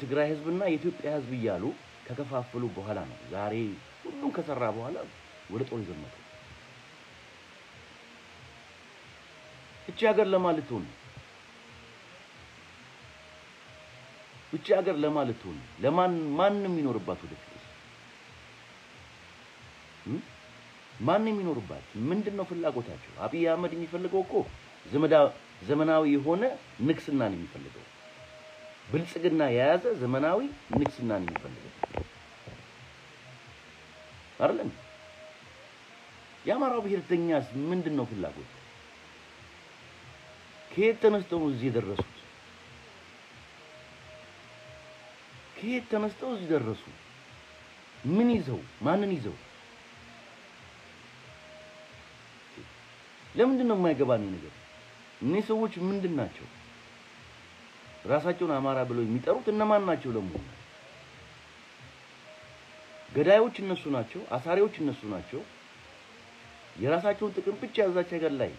የትግራይ ህዝብና የኢትዮጵያ ህዝብ እያሉ ከከፋፈሉ በኋላ ነው ዛሬ ሁሉም ከሰራ በኋላ ወደ ጦር የዘመተው። እቺ ሀገር ለማን ልትሆን ነው? እቺ ሀገር ለማን ልትሆን ነው? ለማን ማንም የሚኖርባት ወደፊት እም? ማን የሚኖርባት? ምንድን ነው ፍላጎታቸው? አብይ አህመድ የሚፈልገው እኮ ዘመዳ ዘመናዊ የሆነ ንግስና ነው የሚፈልገው። ብልጽግና የያዘ ዘመናዊ ንግስና ነው የሚፈልገው አይደለም? የአማራው ብሔርተኛስ ምንድን ነው ፍላጎት? ከየት ተነስተው ነው እዚህ የደረሱት? ከየት ተነስተው እዚህ ደረሱ? ምን ይዘው ማንን ይዘው? ለምንድን ነው የማይገባን ነገር? እነዚህ ሰዎች ምንድን ናቸው? ራሳቸውን አማራ ብለው የሚጠሩት እነማን ናቸው? ለመሆኑ ገዳዮች እነሱ ናቸው። አሳሪዎች እነሱ ናቸው። የራሳቸውን ጥቅም ብቻ ያዛች ሀገር ላይ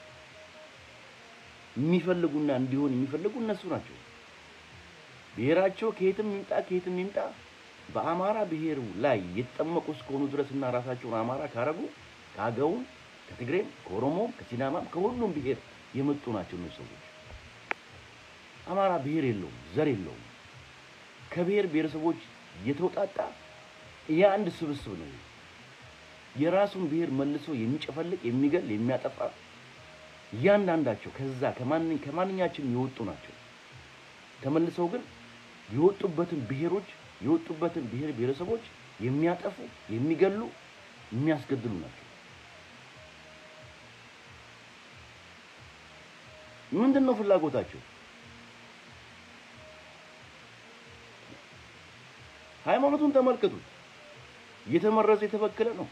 የሚፈልጉና እንዲሆን የሚፈልጉ እነሱ ናቸው። ብሔራቸው ከየትም ይምጣ ከየትም ይምጣ በአማራ ብሔር ላይ የተጠመቁ እስከሆኑ ድረስና ራሳቸውን አማራ ካረጉ ከአገውም፣ ከትግሬም፣ ከኦሮሞም፣ ከሲዳማም ከሁሉም ብሔር የመጡ ናቸው እነሱ ሰዎች። አማራ ብሔር የለውም፣ ዘር የለውም። ከብሔር ብሔረሰቦች የተውጣጣ የአንድ ስብስብ ነው። የራሱን ብሔር መልሶ የሚጨፈልቅ የሚገል የሚያጠፋ እያንዳንዳቸው ከዛ ከማን ከማንኛችንም የወጡ ናቸው። ተመልሰው ግን የወጡበትን ብሔሮች የወጡበትን ብሔር ብሔረሰቦች የሚያጠፉ የሚገሉ የሚያስገድሉ ናቸው። ምንድን ነው ፍላጎታቸው? ሃይማኖቱን ተመልከቱት። እየተመረዘ የተበከለ ነው።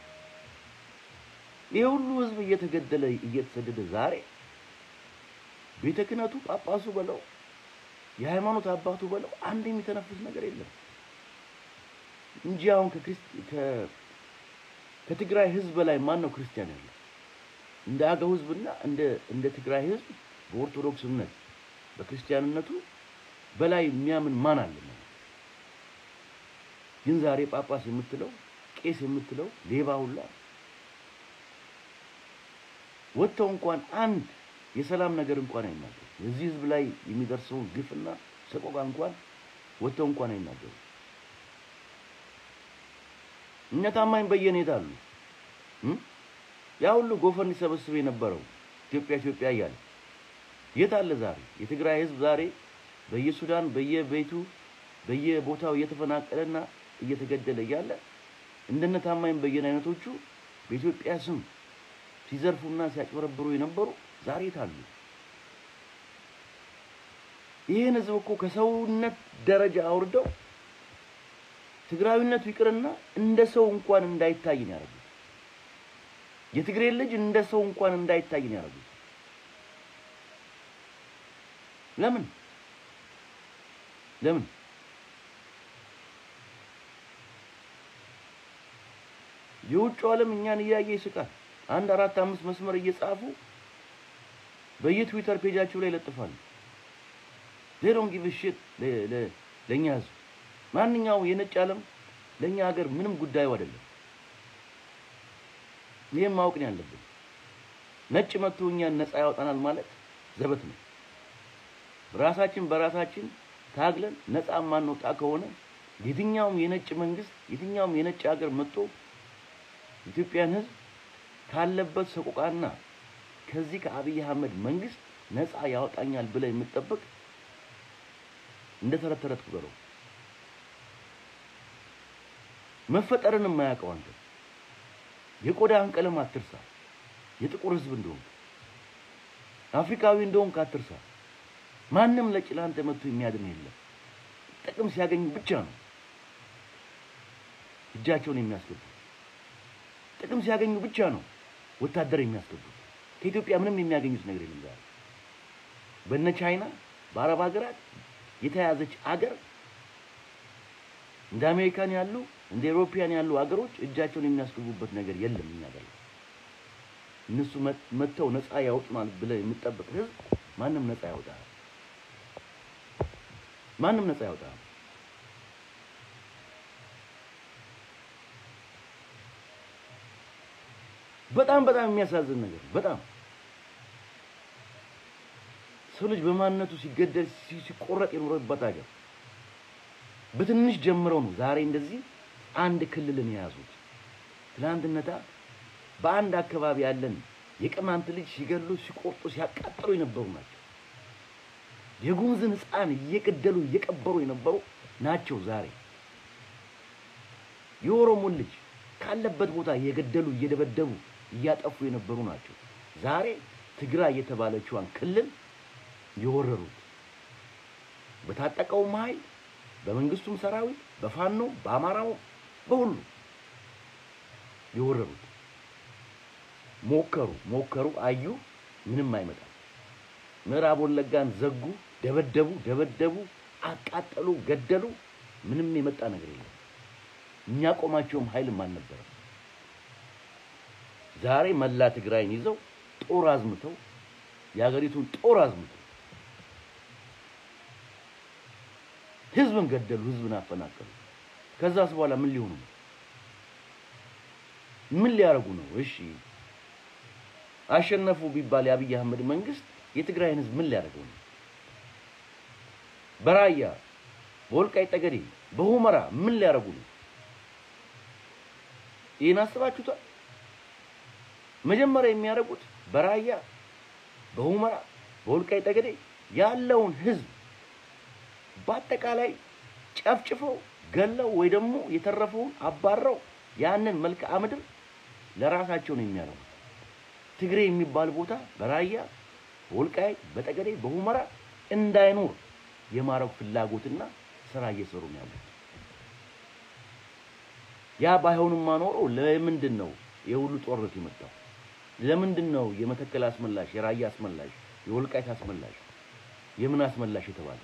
ይህ ሁሉ ህዝብ እየተገደለ እየተሰደደ ዛሬ ቤተ ክህነቱ ጳጳሱ በለው የሃይማኖት አባቱ በለው አንድ የሚተነፍስ ነገር የለም እንጂ አሁን ከትግራይ ህዝብ በላይ ማን ነው ክርስቲያን ያለው? እንደ አገው ህዝብና እንደ እንደ ትግራይ ህዝብ በኦርቶዶክስ እምነት በክርስቲያንነቱ በላይ የሚያምን ማን አለ? ግን ዛሬ ጳጳስ የምትለው ቄስ የምትለው ሌባ ሁላ ወጥተው እንኳን አንድ የሰላም ነገር እንኳን አይናገሩ። የዚህ ህዝብ ላይ የሚደርሰውን ግፍና ሰቆቃ እንኳን ወጥተው እንኳን አይናገሩ። እነ ታማኝ በየነ የት አሉ? ያ ሁሉ ጎፈር እንዲሰበስብ የነበረው ኢትዮጵያ ኢትዮጵያ እያለ የት አለ ዛሬ? የትግራይ ህዝብ ዛሬ በየሱዳን በየቤቱ በየቦታው እየተፈናቀለና እየተገደለ እያለ እንደነ ታማኝ በየነ አይነቶቹ በኢትዮጵያ ስም ሲዘርፉና ሲያጭበረብሩ የነበሩ ዛሬ የት አሉ? ይህን ህዝብ እኮ ከሰውነት ደረጃ አውርደው ትግራዊነቱ ይቅርና እንደ ሰው እንኳን እንዳይታይ ነው ያደረጉት። የትግሬ ልጅ እንደ ሰው እንኳን እንዳይታይ ነው ያደረጉት። ለምን ለምን? የውጭው ዓለም እኛን እያየ ይስቃል። አንድ አራት አምስት መስመር እየጻፉ በየትዊተር ፔጃቸው ላይ ይለጥፋሉ። they don't give a shit ለእኛ ህዝብ ማንኛውም የነጭ ዓለም ለእኛ ሀገር ምንም ጉዳዩ አይደለም። ይህም ማወቅ ነው ያለብን። ነጭ መጥቶ እኛን ነፃ ያወጣናል ማለት ዘበት ነው። ራሳችን በራሳችን ታግለን ነፃ ማንወጣ ከሆነ የትኛውም የነጭ መንግስት የትኛውም የነጭ ሀገር መጥቶ ኢትዮጵያን ህዝብ ካለበት ሰቆቃና ከዚህ ከአብይ አህመድ መንግስት ነፃ ያወጣኛል ብለህ የምትጠብቅ እንደ ተረት ተረት ቁጠረው። መፈጠርን የማያውቀው አንተ የቆዳህን ቀለም አትርሳ። የጥቁር ህዝብ እንደሆንክ አፍሪካዊ እንደሆንክ አትርሳ። ማንም ለጭላንተ መጥቶ የሚያድን የለም። ጥቅም ሲያገኙ ብቻ ነው እጃቸውን የሚያስገቡት። ጥቅም ሲያገኙ ብቻ ነው ወታደር የሚያስገቡት። ከኢትዮጵያ ምንም የሚያገኙት ነገር የለም። ዛሬ በነ ቻይና በአረብ ሀገራት የተያዘች አገር እንደ አሜሪካን ያሉ እንደ ኤሮፒያን ያሉ አገሮች እጃቸውን የሚያስገቡበት ነገር የለም። እኛ ጋር እነሱ መጥተው ነፃ ያወጡናል ብለህ የምጠብቅ ህዝብ ማንም ነፃ ያወጣል። ማንም ነፃ ያወጣል። በጣም በጣም የሚያሳዝን ነገር በጣም ሰው ልጅ በማንነቱ ሲገደል ሲ- ሲቆረጥ የኖረበት ሀገር በትንሽ ጀምረው ነው ዛሬ እንደዚህ አንድ ክልልን የያዙት። ትናንትነታ በአንድ አካባቢ ያለን የቅማንት ልጅ ሲገሉ፣ ሲቆርጡ፣ ሲያቃጥሉ የነበሩ ናቸው። የጉሙዝን ሕፃን እየገደሉ እየቀበሩ የነበሩ ናቸው። ዛሬ የኦሮሞን ልጅ ካለበት ቦታ እየገደሉ እየደበደቡ እያጠፉ የነበሩ ናቸው። ዛሬ ትግራይ የተባለችዋን ክልል የወረሩት በታጠቀውም ኃይል በመንግስቱም ሰራዊት በፋኖ በአማራው በሁሉ የወረሩት ሞከሩ ሞከሩ አዩ፣ ምንም አይመጣም። ምዕራብ ወለጋን ዘጉ፣ ደበደቡ ደበደቡ፣ አቃጠሉ፣ ገደሉ። ምንም የመጣ ነገር የለም። የሚያቆማቸውም ኃይልም አልነበረም። ዛሬ መላ ትግራይን ይዘው ጦር አዝምተው የሀገሪቱን ጦር አዝምተው ህዝብን ገደሉ፣ ህዝብን አፈናቀሉ። ከዛስ በኋላ ምን ሊሆኑ ነው? ምን ሊያደርጉ ነው? እሺ አሸነፉ ቢባል የአብይ አህመድ መንግስት የትግራይን ህዝብ ምን ሊያደርገው ነው? በራያ በወልቃይት ጠገዴ በሁመራ ምን ሊያደርጉ ነው? ይህን አስባችሁታል? መጀመሪያ የሚያደርጉት በራያ በሁመራ በወልቃይት ጠገዴ ያለውን ህዝብ በአጠቃላይ ጨፍጭፈው ገለው ወይ ደግሞ የተረፈውን አባረው ያንን መልክዓ ምድር ለራሳቸው ነው የሚያደርጉት። ትግሬ የሚባል ቦታ በራያ በወልቃይት በጠገዴ በሁመራ እንዳይኖር የማረግ ፍላጎትና ስራ እየሰሩ ነው ያሉት። ያ ባይሆንማ ኖሮ ለምንድን ነው የሁሉ ጦርነት የመጣው? ለምንድን ነው የመተከል አስመላሽ፣ የራያ አስመላሽ፣ የወልቃይት አስመላሽ፣ የምን አስመላሽ የተባለ?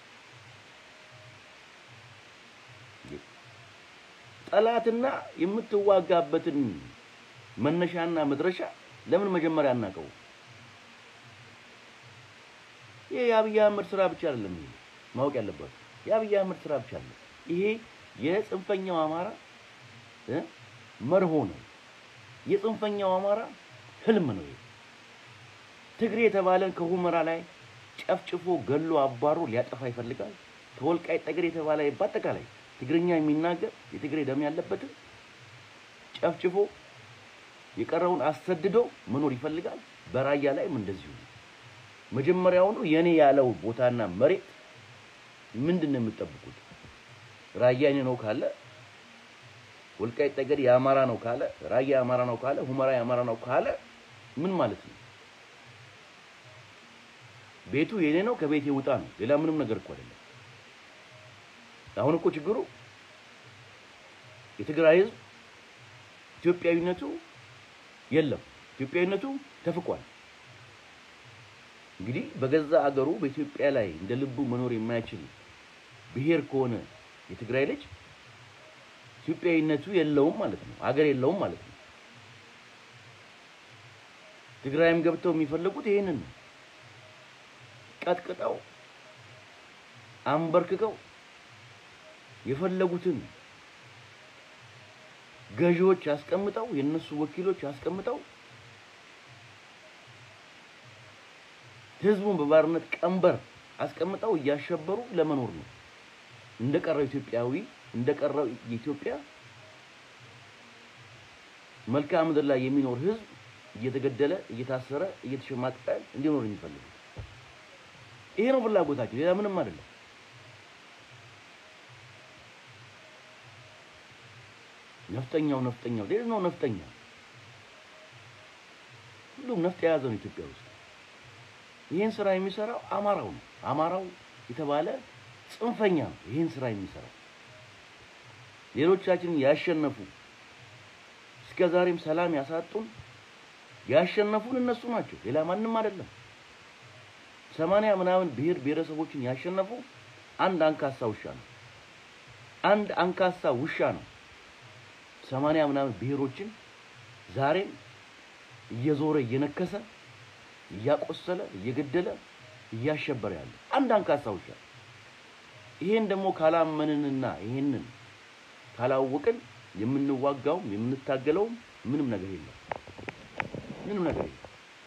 ጠላትና የምትዋጋበትን መነሻና መድረሻ ለምን መጀመሪያ አናውቀው? ይሄ የአብይ አህመድ ስራ ብቻ አይደለም። ይሄ ማወቅ ያለባችሁ የአብይ አህመድ ስራ ብቻ አይደለም። ይሄ የጽንፈኛው አማራ እ መርሆ ነው። የጽንፈኛው አማራ ህልም ነው። ይሄ ትግሬ የተባለን ከሁመራ ላይ ጨፍጭፎ ገሎ አባሮ ሊያጠፋ ይፈልጋል። ከወልቃይት ጠገዴ የተባለ በአጠቃላይ ትግርኛ የሚናገር የትግሬ ደም ያለበትን ጨፍጭፎ የቀረውን አሰድዶ መኖር ይፈልጋል። በራያ ላይም እንደዚሁ ነው። መጀመሪያውኑ የኔ ያለው ቦታና መሬት ምንድን ነው የምትጠብቁት? ራያ የኔ ነው ካለ ወልቃይት ጠገዴ የአማራ ነው ካለ ራያ የአማራ ነው ካለ ሁመራ የአማራ ነው ካለ ምን ማለት ነው? ቤቱ የኔ ነው ከቤት ይውጣ ነው። ሌላ ምንም ነገር እኮ አይደለም። አሁን እኮ ችግሩ የትግራይ ህዝብ ኢትዮጵያዊነቱ የለም። ኢትዮጵያዊነቱ ተፍቋል። እንግዲህ በገዛ አገሩ በኢትዮጵያ ላይ እንደ ልቡ መኖር የማይችል ብሔር ከሆነ የትግራይ ልጅ ኢትዮጵያዊነቱ የለውም ማለት ነው። አገር የለውም ማለት ነው። ትግራይም ገብተው የሚፈልጉት ይሄንን ነው። ቀጥቅጠው አንበርክከው የፈለጉትን ገዢዎች አስቀምጠው የነሱ ወኪሎች አስቀምጠው ህዝቡን በባርነት ቀንበር አስቀምጠው እያሸበሩ ለመኖር ነው። እንደቀረው ኢትዮጵያዊ እንደቀረው የኢትዮጵያ መልክዓ ምድር ላይ የሚኖር ህዝብ እየተገደለ እየታሰረ እየተሸማቀቀ እንዲኖር የሚፈልጉት ይሄ ነው ፍላጎታቸው። ሌላ ምንም አይደለም። ነፍጠኛው ነፍጠኛው ሌላ ነው ነፍጠኛ። ሁሉም ነፍጥ የያዘ ነው ኢትዮጵያ ውስጥ። ይህን ስራ የሚሰራው አማራው ነው። አማራው የተባለ ጽንፈኛ ነው ይህን ስራ የሚሰራው። ሌሎቻችንን ያሸነፉ እስከ ዛሬም ሰላም ያሳጡን ያሸነፉን እነሱ ናቸው፣ ሌላ ማንም አይደለም። ሰማንያ ምናምን ብሔር ብሔረሰቦችን ያሸነፉ አንድ አንካሳ ውሻ ነው። አንድ አንካሳ ውሻ ነው ሰማንያ ምናምን ብሔሮችን ዛሬም እየዞረ እየነከሰ እያቆሰለ እየገደለ እያሸበረ ያለ አንድ አንካሳ ውሻ። ይሄን ደግሞ ካላመንንና ይሄንን ካላወቅን የምንዋጋውም የምንታገለውም ምንም ነገር የለም። ምንም ነገር የለም።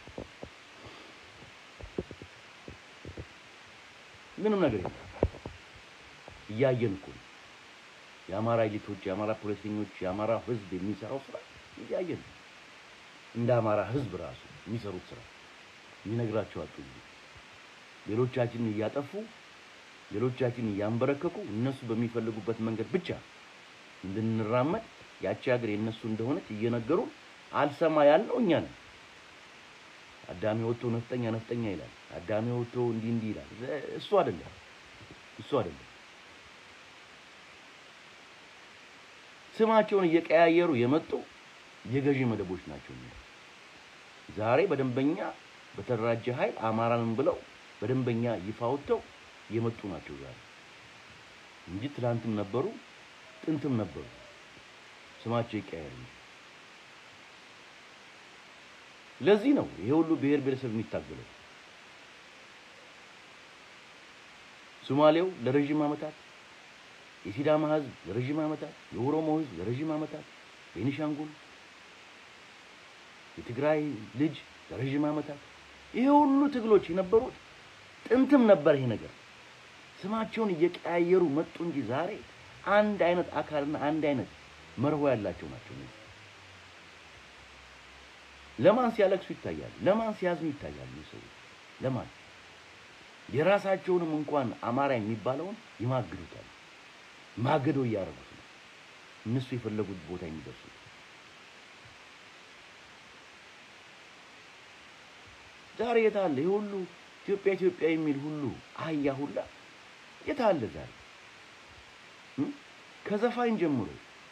ምንም ነገር የለም። እያየን እኮ ነው። የአማራ ኤሊቶች፣ የአማራ ፖለቲከኞች፣ የአማራ ህዝብ የሚሰራው ስራ እያየን ነው። እንደ አማራ ህዝብ ራሱ የሚሰሩት ስራ የሚነግራቸው አጡ። ሌሎቻችንን እያጠፉ ሌሎቻችንን እያንበረከኩ እነሱ በሚፈልጉበት መንገድ ብቻ እንድንራመድ ያቺ ሀገር የእነሱ እንደሆነች እየነገሩ አልሰማ ያልነው እኛ ነን። አዳሚ ወጥቶ ነፍጠኛ ነፍጠኛ ይላል። አዳሚ ወጥቶ እንዲህ እንዲህ ይላል። እሱ አይደለም እሱ አይደለም። ስማቸውን እየቀያየሩ የመጡ የገዢ መደቦች ናቸው። ዛሬ በደንበኛ በተደራጀ ኃይል አማራንን ብለው በደንበኛ ይፋ ወጥተው የመጡ ናቸው ዛሬ እንጂ ትላንትም ነበሩ፣ ጥንትም ነበሩ። ስማቸው ይቀያየር እንጂ። ለዚህ ነው ይሄ ሁሉ ብሔር ብሔረሰብ የሚታገለው። ሶማሌው ለረዥም ዓመታት፣ የሲዳማ ህዝብ ለረዥም ዓመታት፣ የኦሮሞ ህዝብ ለረዥም ዓመታት፣ ቤኒሻንጉል፣ የትግራይ ልጅ ለረዥም ዓመታት ይሄ ሁሉ ትግሎች የነበሩት ጥንትም ነበር ይሄ ነገር። ስማቸውን እየቀያየሩ መጡ እንጂ ዛሬ አንድ አይነት አካልና አንድ አይነት መርሆ ያላቸው ናቸው። ለማን ሲያለቅሱ ይታያሉ? ለማን ሲያዝኑ ይታያሉ? ሰዎች ለማን የራሳቸውንም እንኳን አማራ የሚባለውን ይማግዱታል። ማገዶ እያደረጉት ነው እነሱ የፈለጉት ቦታ የሚደርሱት። ዛሬ የት አለ ይህ ሁሉ ኢትዮጵያ ኢትዮጵያ የሚል ሁሉ አህያ ሁላ የት አለ ዛሬ? ከዘፋኝ ጀምሮ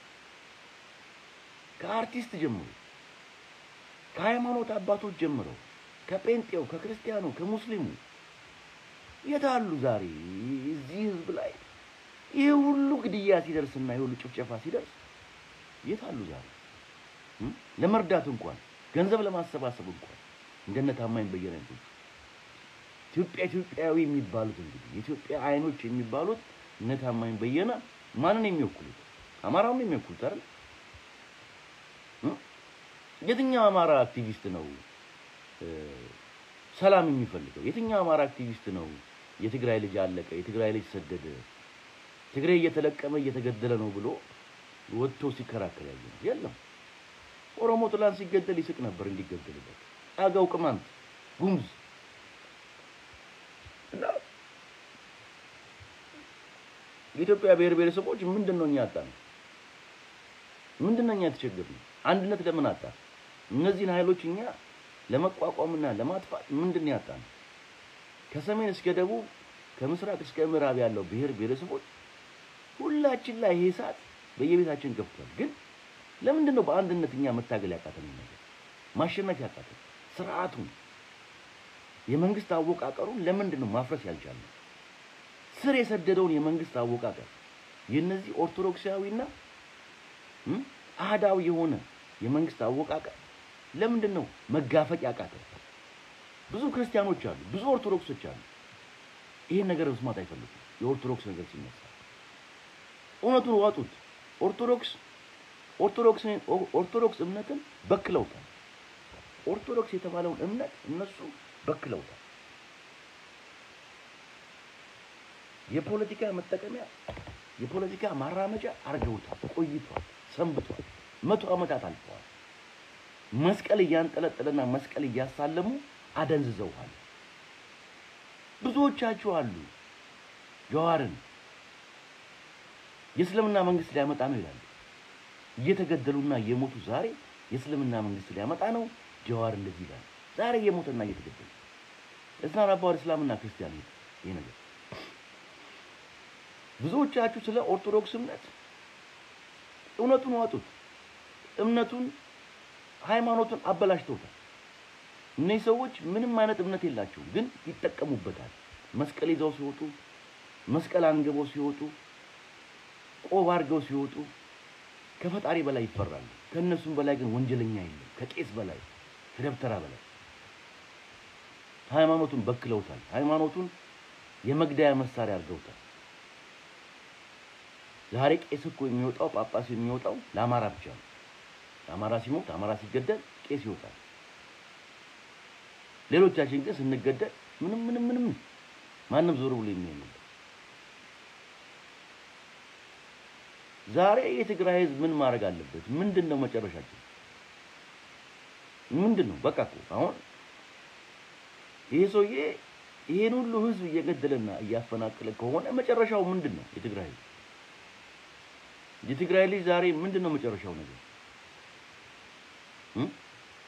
ከአርቲስት ጀምሮ ከሃይማኖት አባቶች ጀምረው ከጴንጤው፣ ከክርስቲያኑ፣ ከሙስሊሙ የት አሉ ዛሬ? እዚህ ህዝብ ላይ ይህ ሁሉ ግድያ ሲደርስና ይህ ሁሉ ጭፍጨፋ ሲደርስ የት አሉ ዛሬ? ለመርዳት እንኳን ገንዘብ ለማሰባሰብ እንኳን እንደነ ታማኝ በየነ አይነቶቹ ኢትዮጵያ ኢትዮጵያዊ የሚባሉት እንግዲህ የኢትዮጵያ አይኖች የሚባሉት እነ ታማኝ በየነ ማንን የሚወክሉት? አማራውን የሚወክሉት አይደል? የትኛው አማራ አክቲቪስት ነው ሰላም የሚፈልገው? የትኛው አማራ አክቲቪስት ነው የትግራይ ልጅ አለቀ፣ የትግራይ ልጅ ሰደደ፣ ትግራይ እየተለቀመ እየተገደለ ነው ብሎ ወጥቶ ሲከራከር ያየ ነው? የለም። ኦሮሞ ትላንት ሲገደል ይስቅ ነበር እንዲገደልበት። አገው፣ ቅማንት፣ ጉሙዝ እና የኢትዮጵያ ብሔር ብሔረሰቦች ምንድን ነው እኛ ያጣነው? ምንድን ነው እኛ የተቸገርነው? አንድነት ለምን አጣ? እነዚህን ኃይሎች እኛ ለመቋቋምና ለማጥፋት ምንድን ነው ያጣነው? ከሰሜን እስከ ደቡብ ከምስራቅ እስከ ምዕራብ ያለው ብሔር ብሔረሰቦች ሁላችን ላይ ይሄ እሳት በየቤታችን ገብቷል። ግን ለምንድን ነው በአንድነት እኛ መታገል ያቃተን? ነገር ማሸነፍ ያቃተን? ስርዓቱን የመንግስት አወቃቀሩን ለምንድን ነው ማፍረስ ያልቻልነው? ስር የሰደደውን የመንግስት አወቃቀር የነዚህ ኦርቶዶክሳዊና አህዳዊ የሆነ የመንግስት አወቃቀር ለምንድን ነው መጋፈጥ ያቃተን? ብዙ ክርስቲያኖች አሉ፣ ብዙ ኦርቶዶክሶች አሉ። ይሄን ነገር መስማት አይፈልጉም። የኦርቶዶክስ ነገር ሲነሳ እውነቱን ዋጡት። ኦርቶዶክስ ኦርቶዶክስ ኦርቶዶክስ እምነትን በክለውታል። ኦርቶዶክስ የተባለውን እምነት እነሱ በክለውታል። የፖለቲካ መጠቀሚያ የፖለቲካ ማራመጃ አድርገውታል። ቆይቷል፣ ሰንብቷል። መቶ ዓመታት አልፈዋል። መስቀል እያንጠለጠለና መስቀል እያሳለሙ አደንዝዘውሃል። ብዙዎቻችሁ አሉ ጀዋርን የእስልምና መንግስት ሊያመጣ ነው ይላሉ። እየተገደሉና እየሞቱ ዛሬ የእስልምና መንግስት ሊያመጣ ነው ጀዋር እንደዚህ ይላል። ዛሬ እየሞተና እየተገደለ እስናን አባወር እስላምና ክርስቲያን ይሄ ነገር ብዙዎቻችሁ ስለ ኦርቶዶክስ እምነት እውነቱን ዋጡት። እምነቱን ሃይማኖቱን አበላሽተውታል። እነዚህ ሰዎች ምንም አይነት እምነት የላቸውም፣ ግን ይጠቀሙበታል። መስቀል ይዘው ሲወጡ፣ መስቀል አንግበው ሲወጡ፣ ቆብ አድርገው ሲወጡ ከፈጣሪ በላይ ይፈራሉ። ከእነሱም በላይ ግን ወንጀለኛ የለም። ከቄስ በላይ ከደብተራ በላይ ሃይማኖቱን በክለውታል። ሃይማኖቱን የመግደያ መሳሪያ አድርገውታል። ዛሬ ቄስ እኮ የሚወጣው ጳጳስ የሚወጣው ለአማራ ብቻ ነው። አማራ ሲሞት፣ አማራ ሲገደል ቄስ ይወጣል። ሌሎቻችን ግን ስንገደል ምንም ምንም ምንም ማንም ዞር ብሎ የሚያይ የለም። ዛሬ የትግራይ ህዝብ ምን ማድረግ አለበት? ምንድን ነው መጨረሻችን? ምንድን ነው? በቃ እኮ አሁን ይሄ ሰውዬ ይሄን ሁሉ ህዝብ እየገደለና እያፈናቀለ ከሆነ መጨረሻው ምንድን ነው? የትግራይ ህዝብ የትግራይ ልጅ ዛሬ ምንድን ነው መጨረሻው ነገር? እም?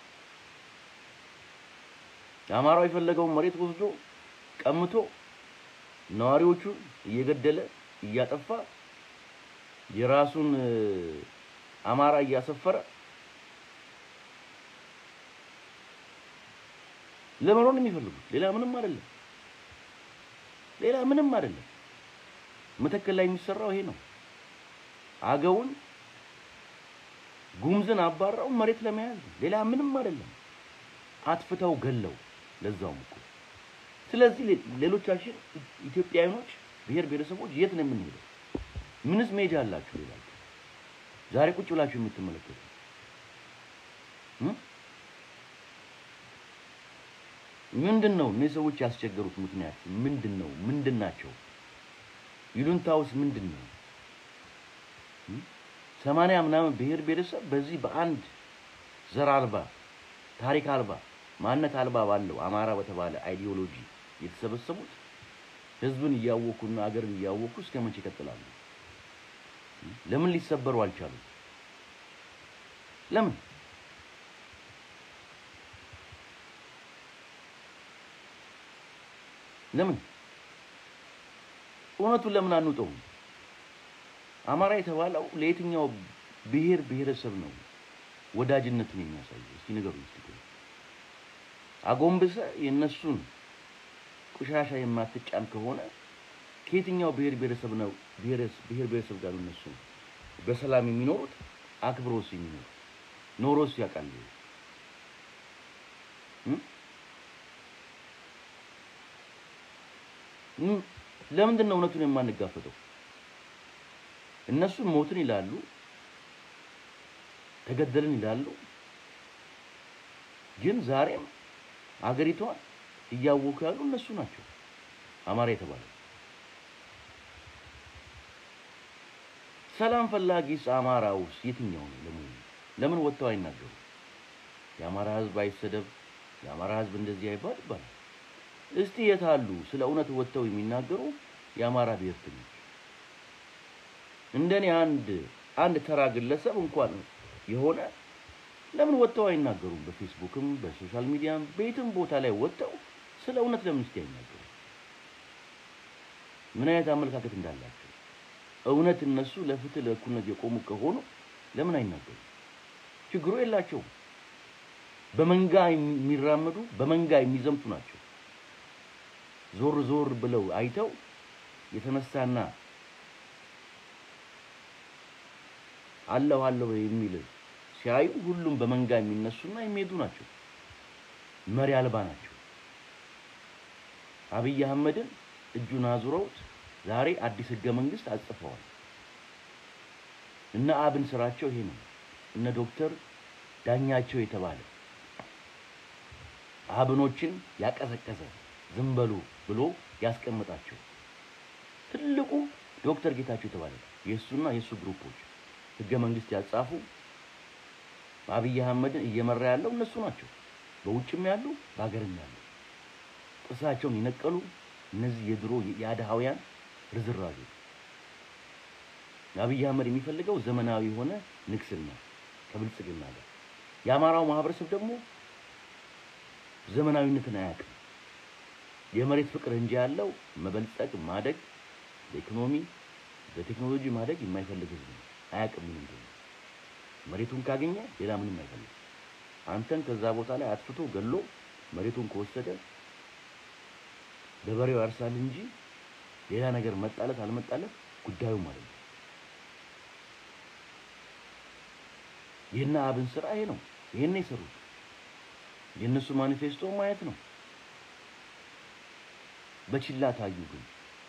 የአማራው የፈለገውን መሬት ወስዶ ቀምቶ ነዋሪዎቹን እየገደለ እያጠፋ የራሱን እ፣ አማራ እያሰፈረ ለመኖር ነው የሚፈልጉት። ሌላ ምንም አይደለም። ሌላ ምንም አይደለም። መተከል ላይ የሚሰራው ይሄ ነው። አገውን ጉምዝን አባራው መሬት ለመያዝ ነው። ሌላ ምንም አይደለም። አጥፍተው ገለው ለዛውም እኮ። ስለዚህ ሌ- ሌሎቻችን ኢትዮጵያውያኖች ብሔር ብሔረሰቦች የት ነው የምንሄደው? ምንስ ሜጃ አላችሁ? ሌላችሁ ዛሬ ቁጭ ብላችሁ የምትመለከቱ እም? ምንድን ነው እነዚህ ሰዎች ያስቸገሩት ምክንያት ምንድን ነው? ምንድን ናቸው? ይሉንታውስ ምንድን ነው? እም? ሰማንያ ምናምን ብሔር ብሔረሰብ በዚህ በአንድ ዘር አልባ ታሪክ አልባ ማንነት አልባ ባለው አማራ በተባለ አይዲዮሎጂ የተሰበሰቡት ህዝብን እያወኩና አገርን እያወኩ እስከ መቼ ይቀጥላሉ? ለምን ሊሰበሩ አልቻሉም? ለምን? ለምን? እውነቱን ለምን አንውጠውም? አማራ የተባለው ለየትኛው ብሔር ብሔረሰብ ነው ወዳጅነትን የሚያሳየው? እስቲ ንገሩኝ። እስቲ ቆይ። አጎንብሰ የእነሱን ቆሻሻ የማትጫን ከሆነ ከየትኛው ብሔር ብሔረሰብ ነው ብሔረስ- ብሔር ብሔረሰብ ጋር ነው እነሱ በሰላም የሚኖሩት አክብሮስ የሚኖሩት ኖሮስ ያውቃል እ? እ? ለምንድን ነው እውነቱን የማንጋፈጠው? እነሱ ሞትን ይላሉ፣ ተገደልን ይላሉ። ግን ዛሬም አገሪቷን እያወኩ ያሉ እነሱ ናቸው። አማራ የተባለ ሰላም ፈላጊስ አማራ ውስጥ የትኛው ነው? ለምን ለምን ወጥተው አይናገሩ? የአማራ ሕዝብ አይሰደብ፣ የአማራ ሕዝብ እንደዚህ አይባል ይባላል። እስቲ የት አሉ ስለ እውነት ወጥተው የሚናገሩ የአማራ ብሔርተኞች? እንደኔ አንድ አንድ ተራ ግለሰብ እንኳን የሆነ ለምን ወጥተው አይናገሩም? በፌስቡክም በሶሻል ሚዲያም በየትም ቦታ ላይ ወጥተው ስለ እውነት ለምን እስቲ አይናገሩ? ምን አይነት አመለካከት እንዳላቸው እውነት እነሱ ለፍትህ ለእኩልነት የቆሙ ከሆኑ ለምን አይናገሩ? ችግሩ የላቸውም። በመንጋ የሚራመዱ በመንጋ የሚዘምቱ ናቸው። ዞር ዞር ብለው አይተው የተነሳና አለሁ አለሁ የሚል ሲያዩ ሁሉም በመንጋ የሚነሱና የሚሄዱ ናቸው። መሪ አልባ ናቸው። አብይ አህመድን እጁን አዙረውት ዛሬ አዲስ ህገ መንግስት አጽፈዋል። እነ አብን ስራቸው ይሄ ነው። እነ ዶክተር ዳኛቸው የተባለ አብኖችን ያቀሰቀሰ ዝም በሉ ብሎ ያስቀመጣቸው ትልቁ ዶክተር ጌታቸው የተባለ የእሱና የእሱ ግሩፖች ህገ መንግስት ያጻፉ አብይ አህመድን እየመራ ያለው እነሱ ናቸው። በውጭም ያሉ በሀገርም ያሉ ጥርሳቸውን የነቀሉ እነዚህ የድሮ የአድሃውያን ርዝራዦ አብይ አህመድ የሚፈልገው ዘመናዊ የሆነ ንግስና ከብልጽግና ጋር የአማራው ማህበረሰብ ደግሞ ዘመናዊነትን አያውቅም። የመሬት ፍቅር እንጂ ያለው መበልጸግ፣ ማደግ፣ በኢኮኖሚ በቴክኖሎጂ ማደግ የማይፈልግ ህዝብ ነው። አያውቅም ምን እንደሆነ። መሬቱን ካገኘ ሌላ ምንም አይፈልግም። አንተን ከዛ ቦታ ላይ አጥፍቶ ገሎ መሬቱን ከወሰደ ገበሬው ያርሳል እንጂ ሌላ ነገር መጣለት አልመጣለት ጉዳዩ ማለት ነው። የእነ አብን ስራ ይሄ ነው። ይሄን ነው የሰሩት። የእነሱ ማኒፌስቶ ማየት ነው። በችላ ታዩ። ግን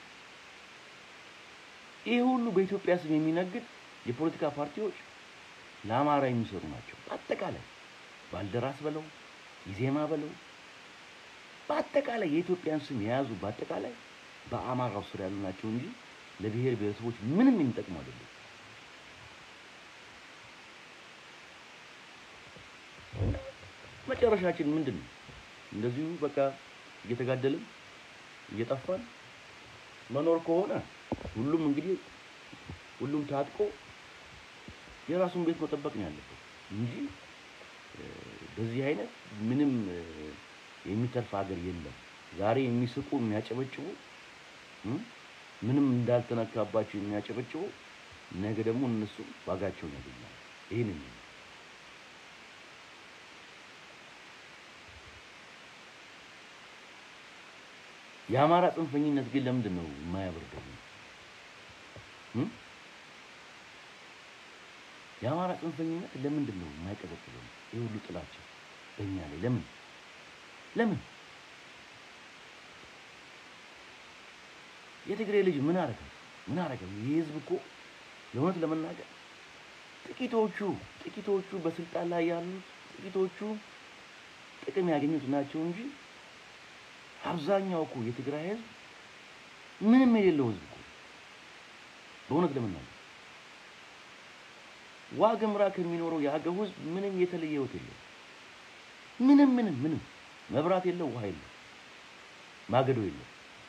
ይህ ሁሉ በኢትዮጵያ ስም የሚነግድ የፖለቲካ ፓርቲዎች ለአማራ የሚሰሩ ናቸው። በአጠቃላይ ባልደራስ በለው ኢዜማ በለው በአጠቃላይ የኢትዮጵያን ስም የያዙ በአጠቃላይ በአማራው ስር ያሉ ናቸው እንጂ ለብሔር ብሔረሰቦች ምንም የሚጠቅሙ አይደለም። እና መጨረሻችን ምንድን ነው? እንደዚሁ በቃ እየተጋደልን እየጠፋን መኖር ከሆነ ሁሉም እንግዲህ ሁሉም ታጥቆ የራሱን ቤት መጠበቅ ነው ያለበት እንጂ እ፣ በዚህ አይነት ምንም እ፣ የሚተርፍ ሀገር የለም። ዛሬ የሚስቁ የሚያጨበጭቡ እ፣ ምንም እንዳልተነካባቸው የሚያጨበጭቡ ነገ ደግሞ እነሱ ዋጋቸውን ያገኛሉ። ይህንን ነው። የአማራ ጽንፈኝነት ግን ለምንድን ነው የማያበርደው? እ? የአማራ ጽንፈኝነት ለምንድን ነው የማይቀዘቅዘው? ይህ ሁሉ ጥላቻ በእኛ ላይ ለምን ለምን? የትግራይ ልጅ ምን አረገ? ምን አረገ? ይህ ህዝብ እኮ ለእውነት ለመናገር ጥቂቶቹ ጥቂቶቹ በስልጣን ላይ ያሉት ጥቂቶቹ ጥቅም ያገኙት ናቸው እንጂ አብዛኛው እኮ የትግራይ ህዝብ ምንም የሌለው ህዝብ እኮ በእውነት ለመናገር ዋግምራ ከሚኖረው የአገው ህዝብ ምንም የተለየ ህይወት የለው። ምንም ምንም ምንም መብራት የለው፣ ውሃ የለው፣ ማገዶ የለው።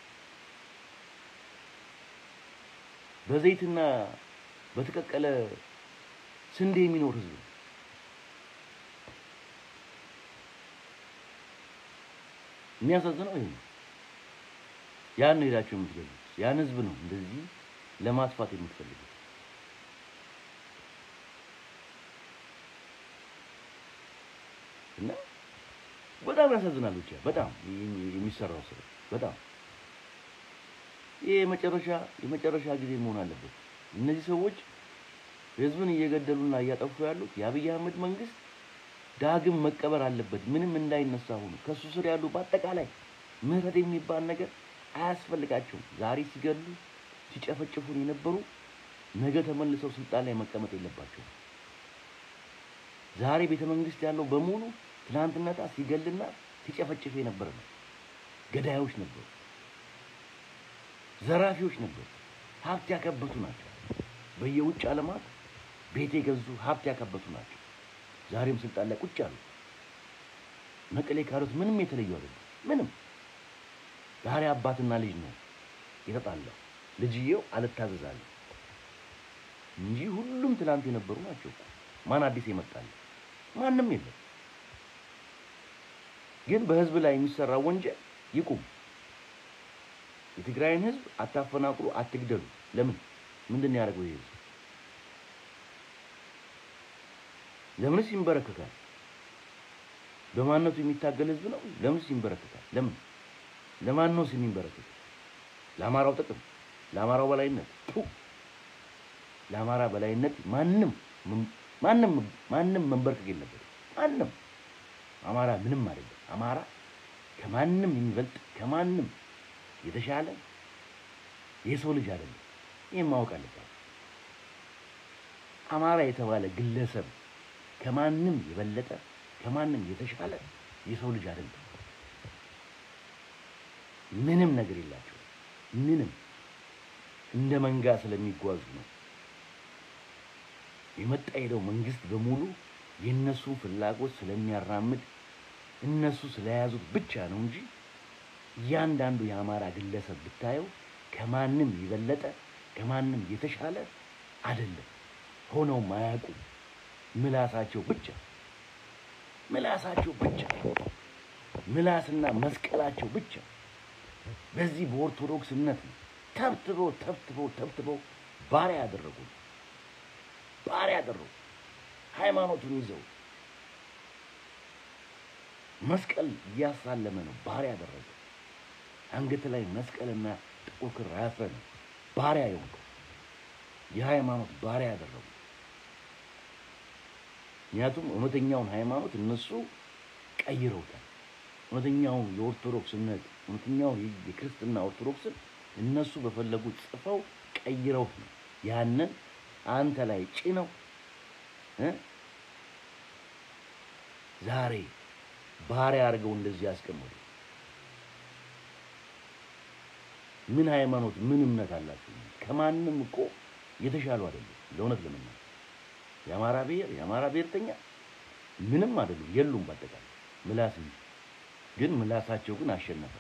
በዘይትና በተቀቀለ ስንዴ የሚኖር ህዝብ ነው። የሚያሳዝነው ይሄ ነው። ያን ነው ሄዳችሁ የምትገሉት። ያን ህዝብ ነው እንደዚህ ለማጥፋት የምትፈልጉት። እና በጣም ያሳዝናል። ብቻ በጣም የሚሰራው ስራ በጣም ይሄ የመጨረሻ የመጨረሻ ጊዜ መሆን አለበት። እነዚህ ሰዎች ህዝብን እየገደሉና እያጠፉ ያሉት የአብይ አህመድ መንግስት ዳግም መቀበር አለበት። ምንም እንዳይነሳ ሆኖ ከሱ ስር ያሉ በአጠቃላይ ምህረት የሚባል ነገር አያስፈልጋቸውም። ዛሬ ሲገሉ ሲጨፈጭፉን የነበሩ ነገ ተመልሰው ስልጣን ላይ መቀመጥ የለባቸውም። ዛሬ ቤተ መንግስት ያለው በሙሉ ትናንትነታ ሲገልና ሲጨፈጭፍ የነበረ ነው። ገዳዮች ነበሩ፣ ዘራፊዎች ነበሩ፣ ሀብት ያከበቱ ናቸው። በየውጭ ዓለማት ቤት የገዙ ሀብት ያከበቱ ናቸው። ዛሬም ስልጣን ላይ ቁጭ አሉ። መቀሌ ካሉት ምንም የተለዩ አይደለም። ምንም ዛሬ አባትና ልጅ ነው የተጣላው። ልጅየው አልታዘዛለሁ እንጂ ሁሉም ትላንት የነበሩ ናቸው እኮ። ማን አዲስ ይመጣል? ማንም የለም። ግን በህዝብ ላይ የሚሰራ ወንጀል ይቁም። የትግራይን ህዝብ አታፈናቅሉ፣ አትግደሉ። ለምን? ምንድን ነው ያደረገው ይሄ ህዝብ? ለምንስ ይንበረከካል? በማንነቱ የሚታገል ህዝብ ነው። ለምንስ ይንበረከካል? ለምን? ለማን ነው የሚንበረከክ? ለአማራው ጥቅም፣ ለአማራው በላይነት ቱ ለአማራ በላይነት ማንም ማንም ማንም መንበርከክ የለበትም። ማንም አማራ ምንም አይደለም። አማራ ከማንም የሚበልጥ ከማንም የተሻለ የሰው ልጅ አይደለም። ይህን ማወቅ አለባት። አማራ የተባለ ግለሰብ ከማንም የበለጠ ከማንም የተሻለ የሰው ልጅ አይደለም። ምንም ነገር የላቸው። ምንም እንደ መንጋ ስለሚጓዙ ነው። የመጣ ሄደው መንግስት በሙሉ የእነሱን ፍላጎት ስለሚያራምድ እነሱ ስለያዙት ብቻ ነው እንጂ እያንዳንዱ የአማራ ግለሰብ ብታየው ከማንም የበለጠ ከማንም የተሻለ አይደለም። ሆነውም አያውቁም። ምላሳቸው ብቻ ምላሳቸው ብቻ ምላስና መስቀላቸው ብቻ በዚህ በኦርቶዶክስነት ነው ተብትበው ተብትበው ተብትበው ባሪያ ያደረጉ ባሪያ ያደረጉ ሃይማኖቱን ይዘው መስቀል እያሳለመ ነው ባሪያ ያደረገ አንገት ላይ መስቀልና ጥቁር ክር አያስረ ነው ባሪያ የሆንከው የሃይማኖት ባሪያ ያደረጉ ምክንያቱም እውነተኛውን ሃይማኖት እነሱ ቀይረውታል። እውነተኛውን የኦርቶዶክስ እምነት እውነተኛውን የክርስትና ኦርቶዶክስን እነሱ በፈለጉት ጽፈው ቀይረውት ነው ያንን አንተ ላይ ጭነው እ ዛሬ ባሪያ አድርገው እንደዚህ ያስቀምጡ። ምን ሃይማኖት ምን እምነት አላችሁ? ከማንም እኮ የተሻሉ አይደሉም። ለእውነት ለመናገር የአማራ ብሔር የአማራ ብሔርተኛ ምንም አይደሉም፣ የሉም። በአጠቃላይ ምላስ እንጂ ግን ምላሳቸው ግን አሸነፈ።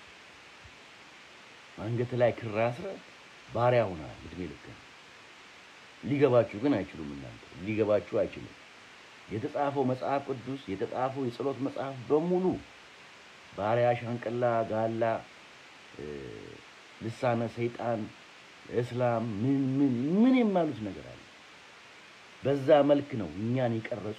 አንገት ላይ ክር አስረህ ባሪያ ሆነሃል እድሜ ልክ ነው። ሊገባችሁ ግን አይችሉም። እናንተ ሊገባችሁ አይችሉም። የተጻፈው መጽሐፍ ቅዱስ የተጻፈው የጸሎት መጽሐፍ በሙሉ ባሪያ፣ ሻንቅላ፣ ጋላ፣ ልሳነ ሰይጣን፣ እስላም ምን ምን ምን የማሉት ነገር አለ። በዛ መልክ ነው እኛን የቀረጹ።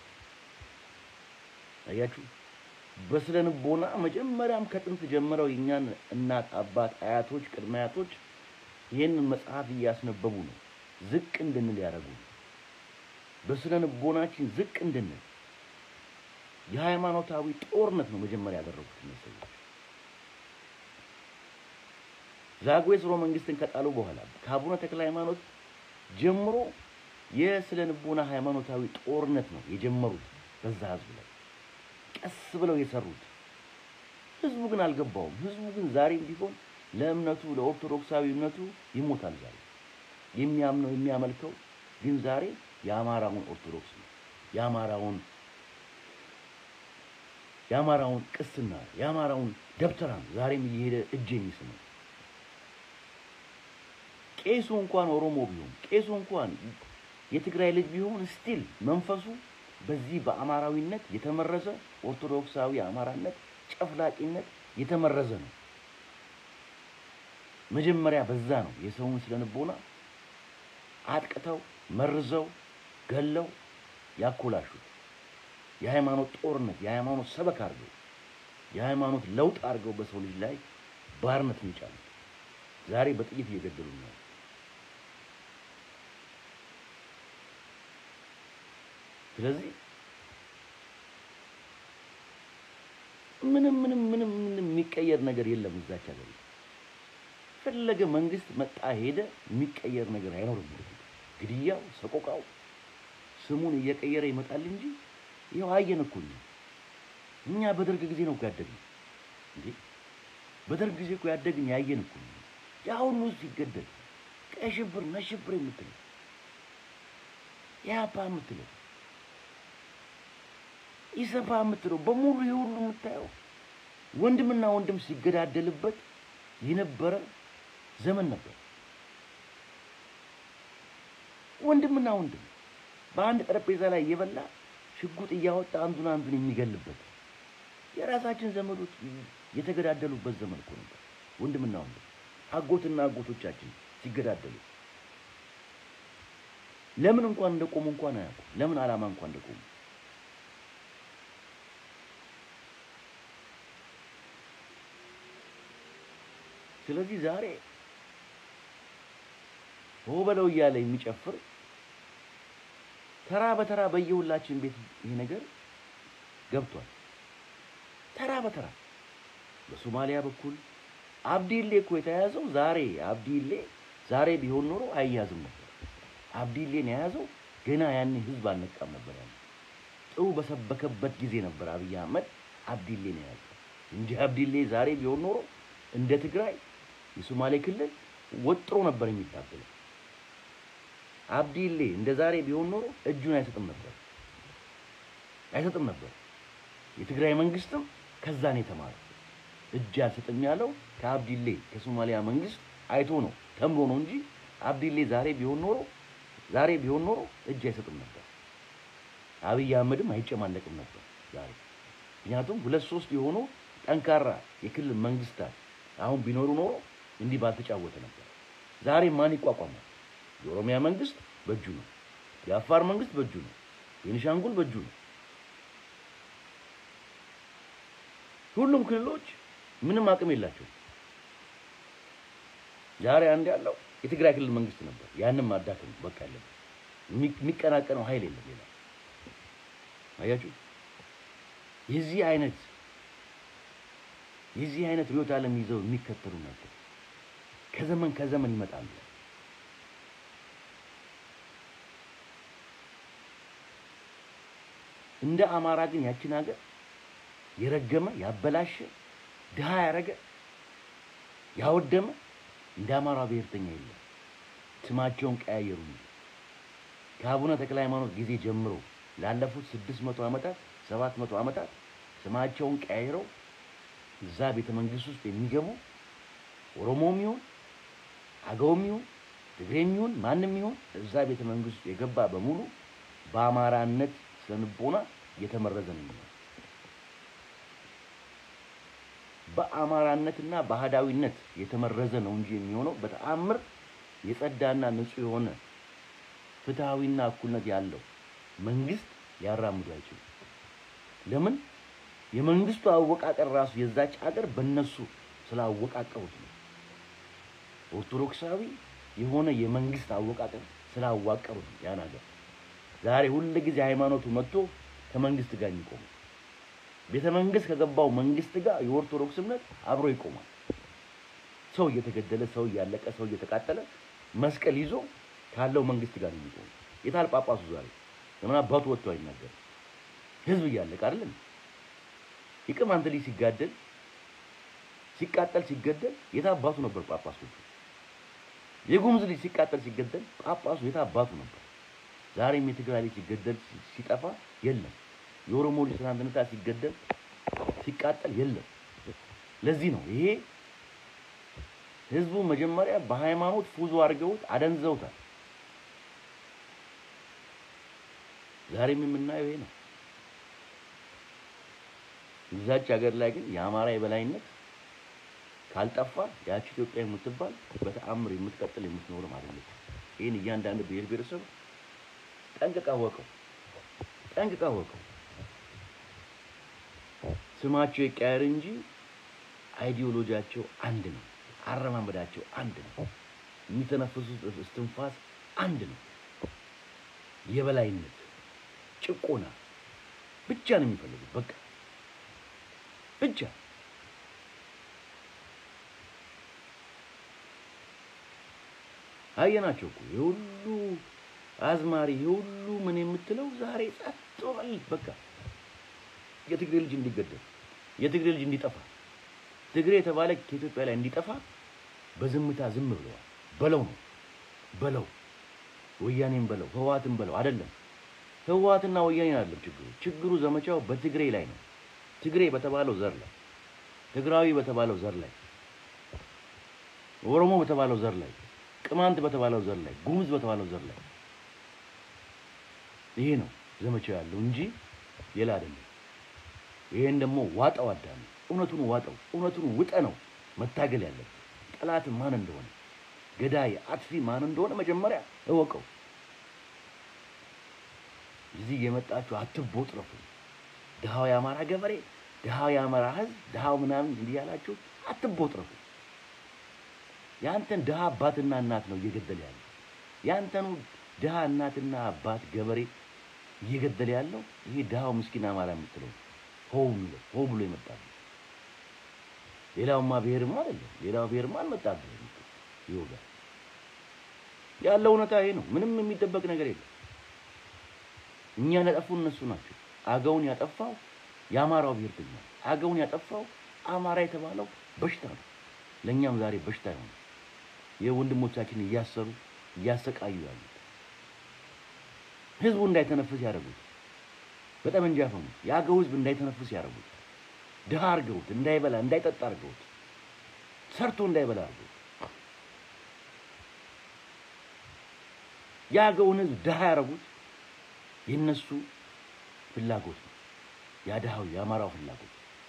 አያችሁ፣ በስነ ልቦና መጀመሪያም ከጥንት ጀምረው የእኛን እናት አባት፣ አያቶች፣ ቅድመ አያቶች ይህንን መጽሐፍ እያስነበቡ ነው ዝቅ እንድንል ያደረጉ በስነ ልቦናችን ዝቅ እንድንል የሃይማኖታዊ ጦርነት ነው መጀመሪያ ያደረጉት እነዚህ ሰዎች። ዛጉዌ ሥርወ መንግስትን ከጣሉ በኋላ ከአቡነ ተክለ ሃይማኖት ጀምሮ የስነ ልቦና ሃይማኖታዊ ጦርነት ነው የጀመሩት በዛ ህዝብ ላይ ቀስ ብለው የሰሩት። ህዝቡ ግን አልገባውም። ህዝቡ ግን ዛሬም ቢሆን ለእምነቱ ለኦርቶዶክሳዊ እምነቱ ይሞታል። ዛሬ የሚያምነው የሚያመልከው ግን ዛሬ የአማራውን ኦርቶዶክስ ነው። የአማራውን የአማራውን ቅስና የአማራውን ደብተራ ነው ዛሬም እየሄደ እጅ የሚስመው። ቄሱ እንኳን ኦሮሞ ቢሆን ቄሱ እንኳን የትግራይ ልጅ ቢሆን ስቲል መንፈሱ በዚህ በአማራዊነት የተመረዘ ኦርቶዶክሳዊ አማራነት ጨፍላቂነት የተመረዘ ነው። መጀመሪያ በዛ ነው የሰውን ስነ ልቦና አጥቅተው መርዘው ገለው ያኮላሹት። የሃይማኖት ጦርነት የሃይማኖት ሰበክ አድርገው የሃይማኖት ለውጥ አድርገው በሰው ልጅ ላይ ባርነት የሚጫሉት ዛሬ በጥይት እየገደሉ ነው። ስለዚህ ምንም ምንም ምንም ምንም የሚቀየር ነገር የለም እዛች ሀገር ፈለገ መንግስት መጣ ሄደ የሚቀየር ነገር አይኖርም። ግድያው፣ ሰቆቃው ስሙን እየቀየረ ይመጣል እንጂ ይኸው አየን እኮ እኛ እኛ በደርግ ጊዜ ነው እኮ ያደግን እንዴ! በደርግ ጊዜ እኮ ያደግን ያየን እኮ ያ ሁሉ ሲገደል ቀይ ሽብር ነጭ ሽብር የምትለው ያፓ የምትለው ኢሰፓ የምትለው በሙሉ ይህ ሁሉ የምታየው ወንድምና ወንድም ሲገዳደልበት የነበረ ዘመን ነበር። ወንድምና ወንድም በአንድ ጠረጴዛ ላይ እየበላ ሽጉጥ እያወጣ አንዱን አንዱን የሚገልበት የራሳችን ዘመዶች የተገዳደሉበት ዘመን እኮ ነበር። ወንድምና ወንድም አጎትና አጎቶቻችን ሲገዳደሉ ለምን እንኳን እንደቆሙ እንኳን አያውቁም። ለምን ዓላማ እንኳን እንደቆሙ ስለዚህ ዛሬ ሆ በለው እያለ የሚጨፍር ተራ በተራ በየሁላችን ቤት ይሄ ነገር ገብቷል። ተራ በተራ በሶማሊያ በኩል አብዲሌ እኮ የተያዘው ዛሬ አብዲሌ ዛሬ ቢሆን ኖሮ አይያዝም ነበር። አብዲሌን የያዘው ገና ያኔ ህዝብ አልነቃም ነበር። ያኔ ጥሩ በሰበከበት ጊዜ ነበር አብይ አህመድ አብዲሌን የያዘው እንጂ አብዲሌ ዛሬ ቢሆን ኖሮ እንደ ትግራይ የሶማሌ ክልል ወጥሮ ነበር የሚታገለው። አብዲሌ እንደ ዛሬ ቢሆን ኖሮ እጁን አይሰጥም ነበር አይሰጥም ነበር። የትግራይ መንግስትም ከዛ ነው የተማረው። እጅ አልሰጥም ያለው ከአብዲሌ ከሶማሊያ መንግስት አይቶ ነው ተምሮ ነው እንጂ አብዲሌ ዛሬ ቢሆን ኖሮ ዛሬ ቢሆን ኖሮ እጅ አይሰጥም ነበር። አብይ አህመድም አይጨማለቅም ነበር ዛሬ። ምክንያቱም ሁለት ሶስት የሆኑ ጠንካራ የክልል መንግስታት አሁን ቢኖሩ ኖሮ እንዲህ ባልተጫወተ ነበር። ዛሬ ማን ይቋቋማል? የኦሮሚያ መንግስት በእጁ ነው። የአፋር መንግስት በእጁ ነው። የቤኒሻንጉል በእጁ ነው። ሁሉም ክልሎች ምንም አቅም የላቸውም። ዛሬ አንድ ያለው የትግራይ ክልል መንግስት ነበር። ያንም ማዳከም በቃ ያለበት የሚቀናቀነው ኃይል የለም። ሌላ አያችሁ፣ የዚህ አይነት የዚህ አይነት ርዕዮተ ዓለም ይዘው የሚከተሉ ናቸው። ከዘመን ከዘመን ይመጣሉ። እንደ አማራ ግን ያችን ሀገር የረገመ ያበላሸ ድሃ ያረገ ያወደመ እንደ አማራ ብሔርተኛ የለም። ስማቸውን ቀያየሩ እንጂ ከአቡነ ተክለ ሃይማኖት ጊዜ ጀምሮ ላለፉት ስድስት መቶ ዓመታት ሰባት መቶ ዓመታት ስማቸውን ቀያይረው እዛ ቤተ መንግስት ውስጥ የሚገቡ ኦሮሞም ይሁን አገውም ይሁን ትግሬም ይሁን ማንም ይሁን እዛ ቤተ መንግስት ውስጥ የገባ በሙሉ በአማራነት ስለንቦና የተመረዘ ነው የሚሆነው። በአማራነትና በአህዳዊነት የተመረዘ ነው እንጂ የሚሆነው በተአምር የጸዳና ንጹህ የሆነ ፍትሐዊና እኩልነት ያለው መንግስት ሊያራምዱ አይችሉም። ለምን? የመንግስቱ አወቃቀር ራሱ የዛች ሀገር በእነሱ ስላወቃቀሩት ነው። ኦርቶዶክሳዊ የሆነ የመንግስት አወቃቀር ስላዋቀሩት ነው ያን ሀገር ዛሬ ሁል ጊዜ ሃይማኖቱ መጥቶ ከመንግስት ጋር የሚቆሙ ቤተ መንግስት ከገባው መንግስት ጋር የኦርቶዶክስ እምነት አብሮ ይቆማል። ሰው እየተገደለ ሰው እያለቀ ሰው እየተቃጠለ መስቀል ይዞ ካለው መንግስት ጋር ነው የሚቆሙ። የታል ጳጳሱ ዛሬ ለምን አባቱ ወጥቶ አይናገርም? ህዝብ እያለቀ አይደለም? የቅማንት ልጅ ሲጋደል ሲቃጠል ሲገደል የት አባቱ ነበር ጳጳሱ? የጉሙዝ ልጅ ሲቃጠል ሲገደል ጳጳሱ የት አባቱ ነበር? ዛሬም የትግራይ ልጅ ሲገደል ሲጠፋ የለም። የኦሮሞ ልጅ ትናንትና ሲገደል ሲቃጠል የለም። ለዚህ ነው ይሄ ህዝቡ መጀመሪያ በሃይማኖት ፉዞ አድርገውት አደንዘውታል። ዛሬም የምናየው ይሄ ነው። እዛች ሀገር ላይ ግን የአማራ የበላይነት ካልጠፋ ያቺ ኢትዮጵያ የምትባል በተአምር የምትቀጥል የምትኖርም አይደለች። ይህን እያንዳንዱ ብሔር ብሔረሰብ ጠንቅቃ ወቀው ጠንቅቃ ወቀው። ስማቸው ይቀያየር እንጂ አይዲዮሎጂያቸው አንድ ነው። አረማመዳቸው አንድ ነው። የሚተነፍሱት እስትንፋስ አንድ ነው። የበላይነት፣ ጭቆና ብቻ ነው የሚፈልጉት። በቃ ብቻ አየናቸው እኮ የሁሉ አዝማሪ የሁሉ ምን የምትለው ዛሬ ጸጥ በል በቃ የትግሬ ልጅ እንዲገደል የትግሬ ልጅ እንዲጠፋ ትግሬ የተባለ ከኢትዮጵያ ላይ እንዲጠፋ በዝምታ ዝም ብለዋል። በለው ነው በለው ወያኔን በለው ህወሓትን በለው አይደለም። ህወሓትና ወያኔን አይደለም ችግሩ። ችግሩ ዘመቻው በትግሬ ላይ ነው። ትግሬ በተባለው ዘር ላይ፣ ትግራዊ በተባለው ዘር ላይ፣ ኦሮሞ በተባለው ዘር ላይ፣ ቅማንት በተባለው ዘር ላይ፣ ጉሙዝ በተባለው ዘር ላይ ይሄ ነው ዘመቻው ያለው እንጂ ሌላ አይደለም። ይሄን ደግሞ ዋጠው አዳሚ፣ እውነቱን ዋጠው፣ እውነቱን ውጠ ነው መታገል ያለብን። ጠላት ማን እንደሆነ ገዳይ አጥፊ ማን እንደሆነ መጀመሪያ እወቀው። እዚህ የመጣችሁ አትቦጥረፉ። ድሃው የአማራ ገበሬ፣ ድሃው የአማራ ህዝብ፣ ድሃው ምናምን እንዲህ ያላችሁ አትቦጥረፉ። ያንተን ድሃ አባትና እናት ነው እየገደለ ያለው። ያንተኑ ድሃ እናትና አባት ገበሬ እየገደለ ያለው ይሄ ድሃው ምስኪን አማራ የምትለው ሆ ብሎ ሆ ብሎ ይመጣል። ሌላውማ ብሔርማ አይደለም። ሌላው ብሔርማ አልመጣብህ ይወጋል። ያለው እውነታ ይሄ ነው። ምንም የሚደበቅ ነገር የለም። እኛን ያጠፉ እነሱ ናቸው። አገውን ያጠፋው የአማራው ብሔርተኛ፣ አገውን ያጠፋው አማራ የተባለው በሽታ ነው። ለእኛም ዛሬ በሽታ ይሆነ የወንድሞቻችን እያሰሩ እያሰቃዩ ያሉት ህዝቡ እንዳይተነፍስ ያደረጉት በጠመንጃ ፈሙ የአገው ህዝብ እንዳይተነፍስ ያደረጉት ድሃ አድርገውት እንዳይበላ እንዳይጠጣ አድርገውት ሰርቶ እንዳይበላ አድርገውት የአገውን ህዝብ ድሃ ያደረጉት የነሱ ፍላጎት ነው። የድሃው የአማራው ፍላጎት።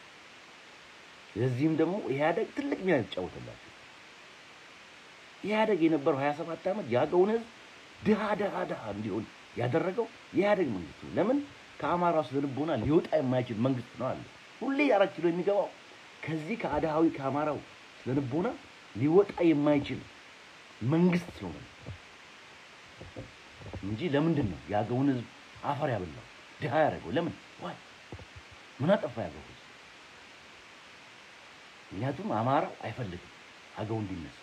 ለዚህም ደግሞ ኢህአደግ ትልቅ ሚና የተጫወተላቸው ኢህአደግ የነበረው ሀያ ሰባት ዓመት የአገውን ህዝብ ድሃ ድሃ ድሃ እንዲሆን ያደረገው የኢህአደግ መንግስት ነው። ለምን ከአማራው ስነ ልቦና ሊወጣ የማይችል መንግስት ነው አለ። ሁሌ አራት ኪሎ የሚገባው ከዚህ ከአድሃዊ ከአማራው ስነ ልቦና ሊወጣ የማይችል መንግስት ስለሆነ እንጂ ለምንድን ነው የአገውን ህዝብ አፈር ያበላው ድሃ ያደረገው? ለምን ዋይ ምን አጠፋ ያገው ህዝብ? ምክንያቱም አማራው አይፈልግም አገው እንዲነሳ።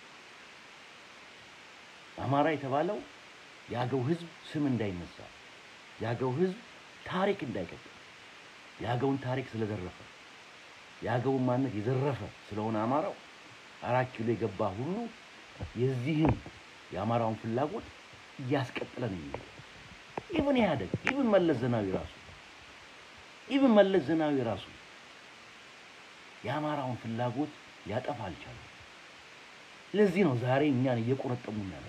አማራ የተባለው የአገው ህዝብ ስም እንዳይነሳ፣ የአገው ህዝብ ታሪክ እንዳይቀጥል፣ የአገውን ታሪክ ስለዘረፈ፣ የአገውን ማንነት የዘረፈ ስለሆነ አማራው አራት ኪሎ የገባ ሁሉ የዚህን የአማራውን ፍላጎት እያስቀጠለ ነው የሚሄደው። ኢቭን ኢህአዴግ ኢቭን መለስ ዜናዊ ራሱ ኢቭን መለስ ዜናዊ ራሱ የአማራውን ፍላጎት ሊያጠፋ አልቻለም። ለዚህ ነው ዛሬ እኛን እየቆረጠሙ ያለው።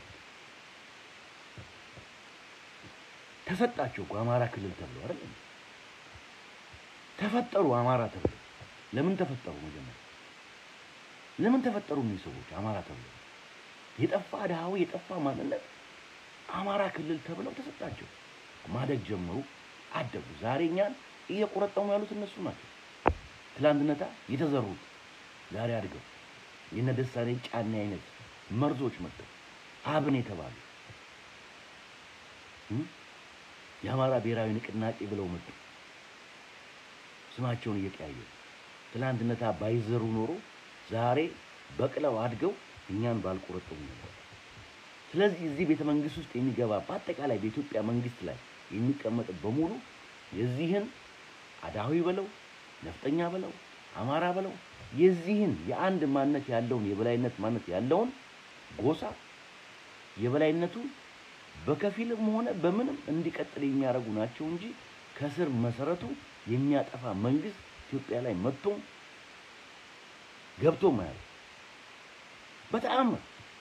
ተሰጣቸው እኮ አማራ ክልል ተብሎ አይደል? ተፈጠሩ አማራ ተብሎ ለምን ተፈጠሩ? መጀመሪያ ለምን ተፈጠሩ? እነዚህ ሰዎች አማራ ተብሎ የጠፋ ድሃዊ የጠፋ ማንነት አማራ ክልል ተብለው ተሰጣቸው። ማደግ ጀመሩ፣ አደጉ። ዛሬ እኛን እየቆረጠሙ ያሉት እነሱ ናቸው። ትላንትነታ የተዘሩት ዛሬ አድገው የነ ደሳለኝ ጫኔ አይነት መርዞች መጥተው አብን የተባሉ የአማራ ብሔራዊ ንቅናቄ ብለው መጡ። ስማቸውን እየቀያየሩ ትላንትነታ ባይዘሩ ኖሮ ዛሬ በቅለው አድገው እኛን ባልቆረጠሙ ነበር። ስለዚህ እዚህ ቤተ መንግስት ውስጥ የሚገባ በአጠቃላይ በኢትዮጵያ መንግስት ላይ የሚቀመጥ በሙሉ የዚህን አዳዊ በለው ነፍጠኛ በለው አማራ በለው የዚህን የአንድ ማንነት ያለውን የበላይነት ማንነት ያለውን ጎሳ የበላይነቱ በከፊልም ሆነ በምንም እንዲቀጥል የሚያደርጉ ናቸው እንጂ ከስር መሰረቱ የሚያጠፋ መንግስት ኢትዮጵያ ላይ መጥቶም ገብቶ ማያል በተአምር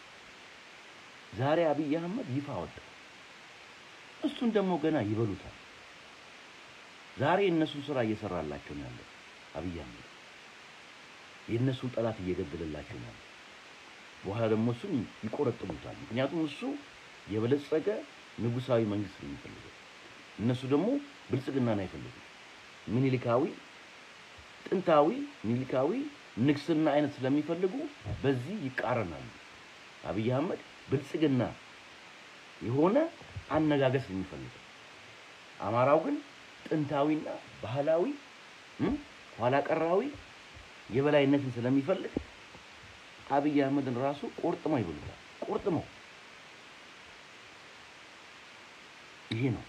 ዛሬ አብይ አህመድ ይፋ ወጣ። እሱን ደግሞ ገና ይበሉታል። ዛሬ የእነሱን ስራ እየሰራላቸው ነው ያለው አብይ አህመድ የእነሱን ጠላት እየገደለላቸው ነው ያለው። በኋላ ደግሞ እሱን ይቆረጥሙታል። ምክንያቱም እሱ የበለጸገ ንጉሳዊ መንግስት ነው የሚፈልገው። እነሱ ደግሞ ብልጽግናን አይፈልጉም። ምኒልካዊ ጥንታዊ ምኒልካዊ ንግስና አይነት ስለሚፈልጉ በዚህ ይቃረናሉ። አብይ አህመድ ብልጽግና የሆነ አነጋገስ ነው የሚፈልገው። አማራው ግን ጥንታዊና ባህላዊ ኋላ ቀራዊ የበላይነትን ስለሚፈልግ አብይ አህመድን ራሱ ቆርጥመው ይበሉታል። ቆርጥመው ይሄ ነው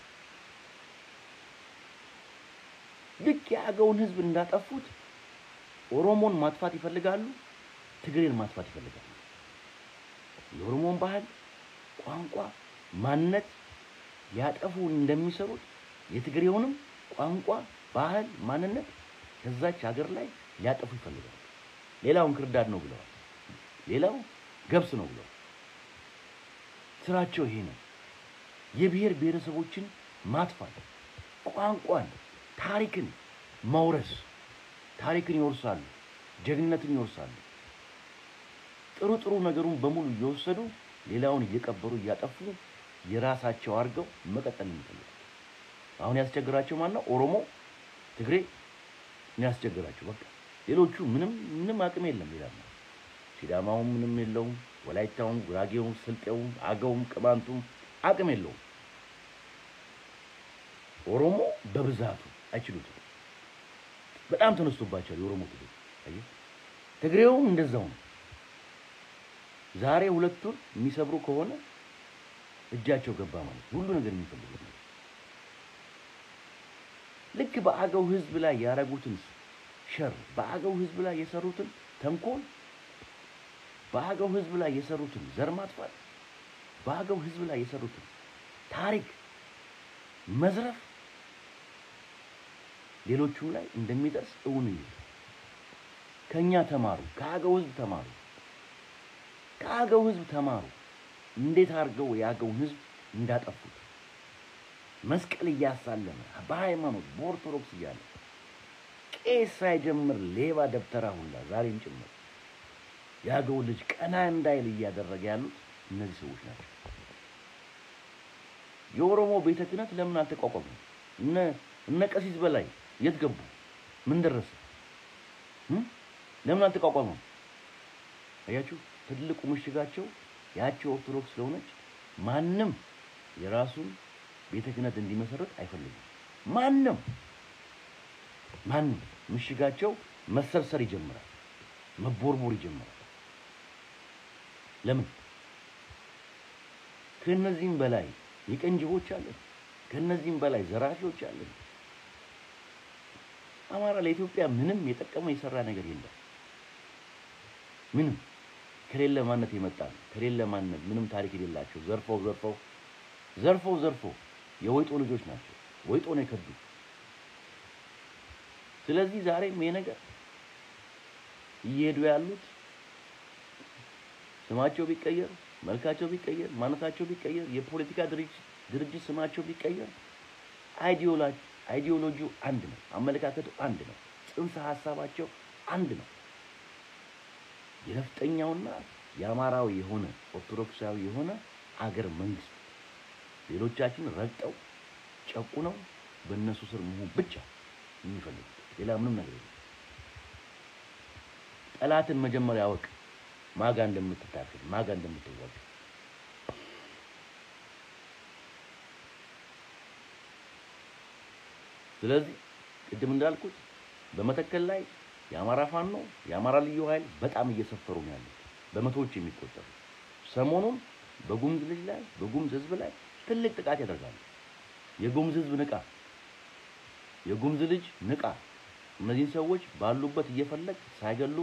ልክ የአገውን ህዝብ እንዳጠፉት ኦሮሞን ማጥፋት ይፈልጋሉ፣ ትግሬን ማጥፋት ይፈልጋሉ። የኦሮሞን ባህል፣ ቋንቋ፣ ማንነት ሊያጠፉ እንደሚሰሩት የትግሬውንም ቋንቋ፣ ባህል፣ ማንነት ከዛች ሀገር ላይ ሊያጠፉ ይፈልጋሉ። ሌላውን ክርዳድ ነው ብለዋል። ሌላው ገብስ ነው ብለዋል። ስራቸው ይሄ ነው። የብሔር ብሔረሰቦችን ማጥፋት፣ ቋንቋን፣ ታሪክን መውረስ። ታሪክን ይወርሳሉ፣ ጀግንነትን ይወርሳሉ። ጥሩ ጥሩ ነገሩን በሙሉ እየወሰዱ ሌላውን እየቀበሩ እያጠፉ የራሳቸው አድርገው መቀጠል የሚፈልጉት አሁን ያስቸግራቸው ማን ነው? ኦሮሞ፣ ትግሬ ነው ያስቸግራቸው። በቃ ሌሎቹ ምንም ምንም አቅም የለም ይላል። ሲዳማውም ምንም የለውም፣ ወላይታውም፣ ጉራጌውም፣ ስልጤውም፣ አገውም፣ ቅማንቱም አቅም የለውም። ኦሮሞ በብዛቱ አይችሉትም። በጣም ተነስቶባቸዋል የኦሮሞ ትግሬ። አየህ፣ ትግሬውም እንደዛው ነው። ዛሬ ሁለቱን የሚሰብሩ ከሆነ እጃቸው ገባ ማለት ሁሉ ነገር የሚፈልጉት ነው። ልክ በአገው ህዝብ ላይ ያደረጉትን ሸር፣ በአገው ህዝብ ላይ የሰሩትን ተንኮል፣ በአገው ህዝብ ላይ የሰሩትን ዘር ማጥፋት፣ በአገው ህዝብ ላይ የሰሩትን ታሪክ መዝረፍ ሌሎቹም ላይ እንደሚደርስ እውን እዩ። ከኛ ተማሩ፣ ከአገው ህዝብ ተማሩ፣ ከአገው ህዝብ ተማሩ። እንዴት አድርገው የአገውን ህዝብ እንዳጠፉት መስቀል እያሳለመ በሃይማኖት በኦርቶዶክስ እያለ ቄስ ሳይጀምር ሌባ ደብተራ ሁላ ዛሬም ጭምር የአገው ልጅ ቀና እንዳይል እያደረገ ያሉት እነዚህ ሰዎች ናቸው። የኦሮሞ ቤተ ክህነት ለምን አልተቋቋመም? እነ እነ ቀሲስ በላይ የት ገቡ? ምን ደረሰ? ለምን አልተቋቋመም? አያችሁ፣ ትልቁ ምሽጋቸው ያቸው ኦርቶዶክስ ስለሆነች ማንም የራሱን ቤተ ክህነት እንዲመሰረት አይፈልጉም። ማንም ማንም ምሽጋቸው መሰርሰር ይጀምራል፣ መቦርቦር ይጀምራል። ለምን? ከእነዚህም በላይ የቀንጅቦች አለን፣ ከእነዚህም በላይ ዘራፊዎች አለን። አማራ ለኢትዮጵያ ምንም የጠቀመው የሰራ ነገር የለም። ምንም ከሌለ ማንነት የመጣ ነው። ከሌለ ማንነት ምንም ታሪክ የሌላቸው ዘርፈው ዘርፈው ዘርፈው ዘርፈው የወይጦ ልጆች ናቸው። ወይጦ ነው የከዱ። ስለዚህ ዛሬም ይሄ ነገር እየሄዱ ያሉት ስማቸው ቢቀየር፣ መልካቸው ቢቀየር፣ ማንነታቸው ቢቀየር፣ የፖለቲካ ድርጅት ድርጅት ስማቸው ቢቀየር አይዲዮሎጂ አይዲዮሎጂው አንድ ነው። አመለካከቱ አንድ ነው። ጽንሰ ሀሳባቸው አንድ ነው። የነፍጠኛውና የአማራዊ የሆነ ኦርቶዶክሳዊ የሆነ አገር መንግስት ሌሎቻችን ረግጠው ጨቁነው በእነሱ ስር መሆን ብቻ የሚፈልጉት ሌላ ምንም ነገር የለም። ጠላትን መጀመሪያ አወቅ፣ ማጋ እንደምትታገል ማጋ እንደምትዋጋ። ስለዚህ ቅድም እንዳልኩት በመተከል ላይ የአማራ ፋኖ የአማራ ልዩ ኃይል በጣም እየሰፈሩ ነው ያሉት በመቶዎች የሚቆጠሩ ሰሞኑን በጉምዝ ልጅ ላይ በጉምዝ ህዝብ ላይ ትልቅ ጥቃት ያደርጋሉ። የጉምዝ ህዝብ ንቃ፣ የጉምዝ ልጅ ንቃ። እነዚህን ሰዎች ባሉበት እየፈለግ ሳይገሉ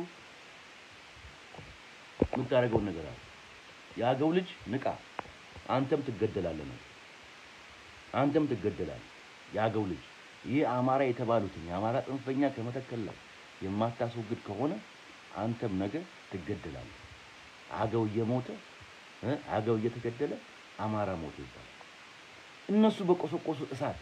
የምታደርገውን ነገር አለ። የአገው ልጅ ንቃ፣ አንተም ትገደላለህ ነው። አንተም ትገደላለህ። የአገው ልጅ ይህ አማራ የተባሉትን የአማራ ጽንፈኛ ከመተከል ላይ የማታስወግድ ከሆነ አንተም ነገ ትገደላለህ። አገው እየሞተ እ አገው እየተገደለ አማራ ሞተ ይባላል። እነሱ በቆሰቆሱ እሳት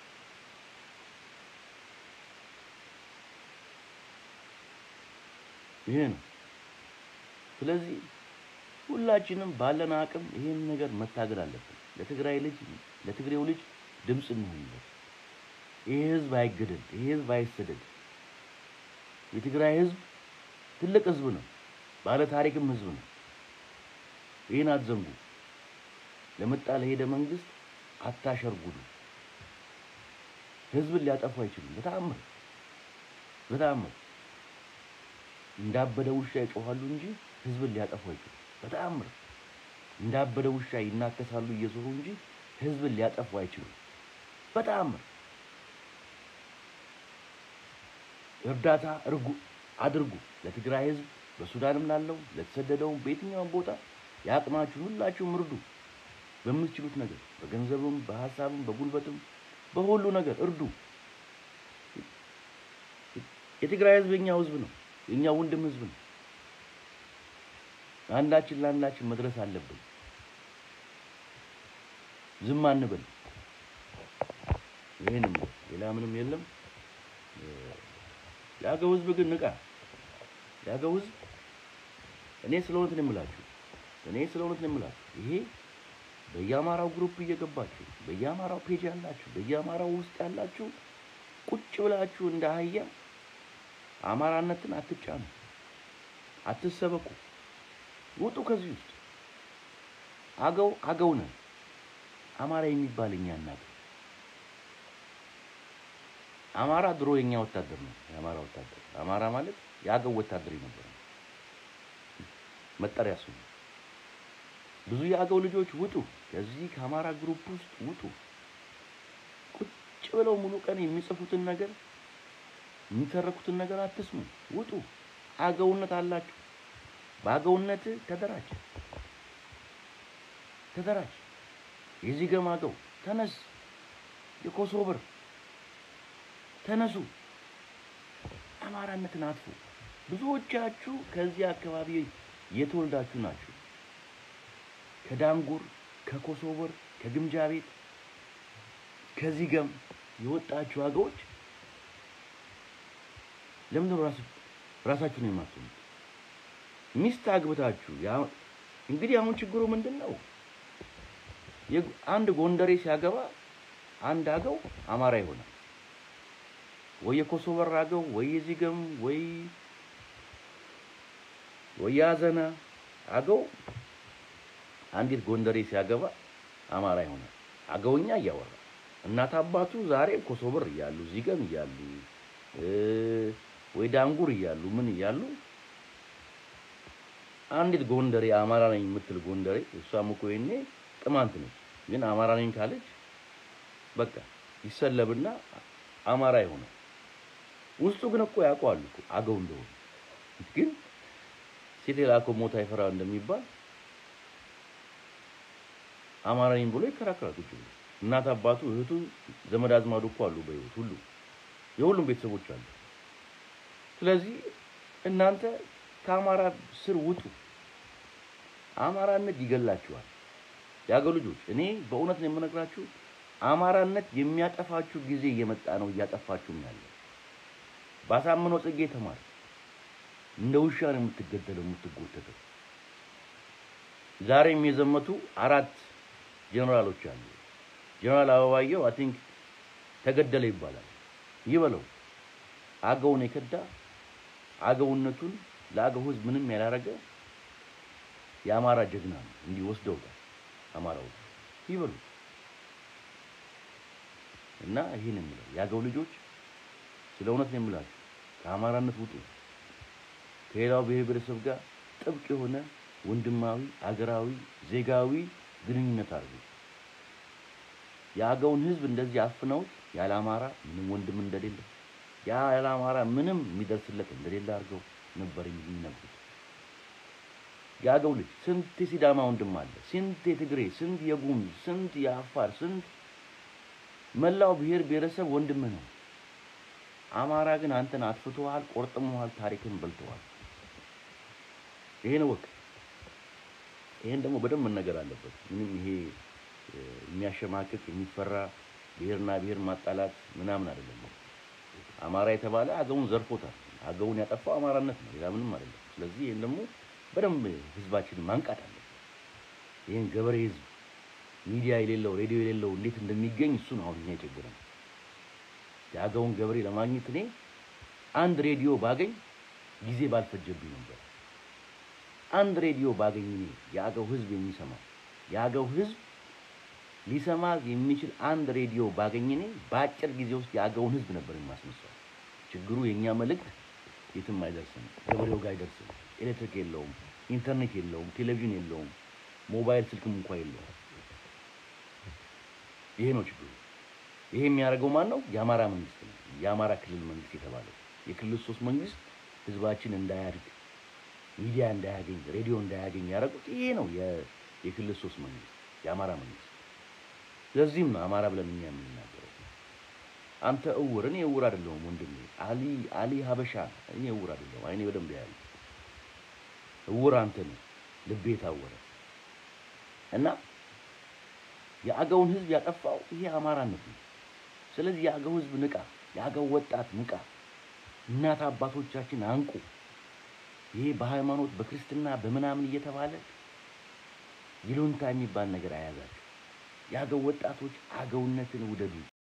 ይሄ ነው። ስለዚህ ሁላችንም ባለን አቅም ይሄን ነገር መታገል አለብን። ለትግራይ ልጅ ለትግሬው ልጅ ድምፅ እንሆንለት። ይሄ ህዝብ አይገደል፣ ይሄ ህዝብ አይሰደድ። የትግራይ ህዝብ ትልቅ ህዝብ ነው፣ ባለ ታሪክም ህዝብ ነው። ይህን አትዘንጉ። ለመጣ ለሄደ መንግስት አታሸርጉዱ። ህዝብን ሊያጠፉ አይችሉም። በተአምር በተአምር እንዳበደ ውሻ ይጮኻሉ እንጂ ህዝብን ሊያጠፉ አይችሉም። በተአምር እንዳበደ ውሻ ይናከሳሉ እየዞሩ እንጂ ህዝብን ሊያጠፉ አይችሉም። በተአምር እርዳታ እርጉ አድርጉ ለትግራይ ህዝብ በሱዳንም ላለው ለተሰደደውም በየትኛውም ቦታ የአቅማችሁን ሁላችሁም እርዱ። በምትችሉት ነገር በገንዘብም፣ በሀሳብም፣ በጉልበትም በሁሉ ነገር እርዱ። የትግራይ ህዝብ የኛው ህዝብ ነው፣ የኛ ወንድም ህዝብ ነው። አንዳችን ለአንዳችን መድረስ አለብን። ዝም አንበል። ይሄንም ነው፣ ሌላ ምንም የለም። የአገው ህዝብ ግን ንቃ። የአገው ህዝብ እኔ ስለ እውነት ነው የምላችሁ እኔ ስለ እውነት ነው የምላችሁ። ይሄ በየአማራው ግሩፕ እየገባችሁ በየአማራው ፔጅ ያላችሁ በየአማራው ውስጥ ያላችሁ ቁጭ ብላችሁ እንደ አህያ አማራነትን አትጫኑ፣ አትሰበኩ፣ ውጡ ከዚህ ውስጥ። አገው አገው ነን። አማራ የሚባል እኛ እናት አማራ ድሮ የኛ ወታደር ነው። የአማራ ወታደር አማራ ማለት የአገው ወታደር ነበር መጠሪያ ስሙ። ብዙ የአገው ልጆች ውጡ፣ ከዚህ ከአማራ ግሩፕ ውስጥ ውጡ። ቁጭ ብለው ሙሉ ቀን የሚጽፉትን ነገር የሚተረኩትን ነገር አትስሙ፣ ውጡ። አገውነት አላችሁ። በአገውነት ተደራጅ፣ ተደራጅ። የዚህ ገም አገው ተነስ፣ የኮሶብር ተነሱ፣ አማራነትን አጥፉ። ብዙዎቻችሁ ከዚህ አካባቢ የተወልዳችሁ ናችሁ። ከዳንጉር፣ ከኮሶበር፣ ከግምጃ ቤት፣ ከዚህ ገም የወጣችሁ አገዎች ለምንድን ራሱ ራሳችሁን የማትሆኑት? ሚስት አግብታችሁ ያ- እንግዲህ አሁን ችግሩ ምንድን ነው? የግ- አንድ ጎንደሬ ሲያገባ አንድ አገው አማራ ይሆናል። ወይ የኮሶበር አገው ወይ የዚህ ገም ወይ ወይ የአዘና አገው አንዲት ጎንደሬ ሲያገባ አማራ ይሆናል። አገውኛ እያወራ እናት አባቱ ዛሬ ኮሶበር እያሉ ዚገም እያሉ እ ወይ ዳንጉር እያሉ ምን እያሉ አንዲት ጎንደሬ አማራ ነኝ የምትል ጎንደሬ እሷም እኮ ይሄኔ ቅማንት ነች፣ ግን አማራ ነኝ ካለች በቃ ይሰለብና አማራ ይሆናል። ውስጡ ግን እኮ ያውቀዋል እኮ አገው እንደሆነ ግን ሴት የላከው ሞት አይፈራ እንደሚባል አማራ ነኝ ብሎ ይከራከራል። ቁጭ ብሎ እናት አባቱ፣ እህቱ፣ ዘመድ አዝማዱ እኮ አሉ በህይወት ሁሉ የሁሉም ቤተሰቦች አሉ። ስለዚህ እናንተ ከአማራ ስር ውጡ። አማራነት ይገላችኋል። የአገው ልጆች እኔ በእውነት ነው የምነግራችሁ፣ አማራነት የሚያጠፋችሁ ጊዜ እየመጣ ነው። እያጠፋችሁም ያለ ባሳምነው ጽጌ ተማር። እንደ ውሻ ነው የምትገደለው የምትጎተተው። ዛሬም የዘመቱ አራት ጀነራሎች አሉ። ጀነራል አበባየው አይ ቲንክ ተገደለ ይባላል። ይበለው አገውን የከዳ አገውነቱን ለአገው ሕዝብ ምንም ያላረገ የአማራ ጀግና ነው። እንዲህ ወስደውታል አማራው ይበሉ እና ይህን የምለው የአገው ልጆች ስለ እውነት ነው የምላችሁ ከአማራነት ውጡ። ከሌላው ብሔር ብሔረሰብ ጋር ጥብቅ የሆነ ወንድማዊ አገራዊ ዜጋዊ ግንኙነት አድርጉ። የአገውን ህዝብ እንደዚህ አፍነውት ያለ አማራ ምንም ወንድም እንደሌለ ያለ አማራ ምንም የሚደርስለት እንደሌለ አድርገው ነበር የሚነግሩት። የአገው ልጅ ስንት የሲዳማ ወንድም አለ፣ ስንት የትግሬ፣ ስንት የጉሙዝ፣ ስንት የአፋር፣ ስንት መላው ብሔር ብሔረሰብ ወንድምህ ነው። አማራ ግን አንተን አጥፍቶሃል፣ ቆርጥመዋል፣ ታሪክን በልተዋል። ይሄን ወቅ ይሄን ደግሞ በደንብ መነገር አለበት። ምንም ይሄ የሚያሸማቅቅ የሚፈራ ብሔርና ብሔር ማጣላት ምናምን አይደለም። አማራ የተባለ አገውን ዘርፎታል። አገውን ያጠፋው አማራነት ነው፣ ሌላ ምንም አይደለም። ስለዚህ ይሄን ደግሞ በደንብ ህዝባችንን ማንቃት አለበት። ይሄን ገበሬ ህዝብ ሚዲያ የሌለው ሬዲዮ የሌለው እንዴት እንደሚገኝ እሱን አሁን እኛ የቸገረን የአገውን ገበሬ ለማግኘት እኔ አንድ ሬዲዮ ባገኝ ጊዜ ባልፈጀብኝ ነበር። አንድ ሬዲዮ ባገኝ እኔ የአገው ህዝብ የሚሰማው የአገው ህዝብ ሊሰማ የሚችል አንድ ሬዲዮ ባገኝ እኔ በአጭር ጊዜ ውስጥ የአገውን ህዝብ ነበር የማስነሳው። ችግሩ የእኛ መልእክት የትም አይደርስም፣ ገበሬው ጋር አይደርስም። ኤሌክትሪክ የለውም፣ ኢንተርኔት የለውም፣ ቴሌቪዥን የለውም፣ ሞባይል ስልክም እንኳ የለውም። ይሄ ነው ችግሩ። ይሄ የሚያደርገው ማን ነው? የአማራ መንግስት ነው። የአማራ ክልል መንግስት የተባለው የክልል ሶስት መንግስት ህዝባችን እንዳያድግ፣ ሚዲያ እንዳያገኝ፣ ሬዲዮ እንዳያገኝ ያደረጉት ይሄ ነው የክልል ሶስት መንግስት የአማራ መንግስት። ለዚህም ነው አማራ ብለን እኛ የምንናገረው። አንተ እውር፣ እኔ እውር አይደለሁም ወንድሜ። አሊ አሊ ሀበሻ፣ እኔ እውር አይደለሁም። አይኔ በደንብ ያያል። እውር አንተ ነህ፣ ልቤ ታወረ እና የአገውን ህዝብ ያጠፋው ይሄ አማራነት ነው። ስለዚህ የአገው ህዝብ ንቃ፣ የአገው ወጣት ንቃ፣ እናት አባቶቻችን አንቁ። ይሄ በሃይማኖት በክርስትና በምናምን እየተባለ ይሉንታ የሚባል ነገር አያዛችሁ። የአገው ወጣቶች አገውነትን ውደዱ።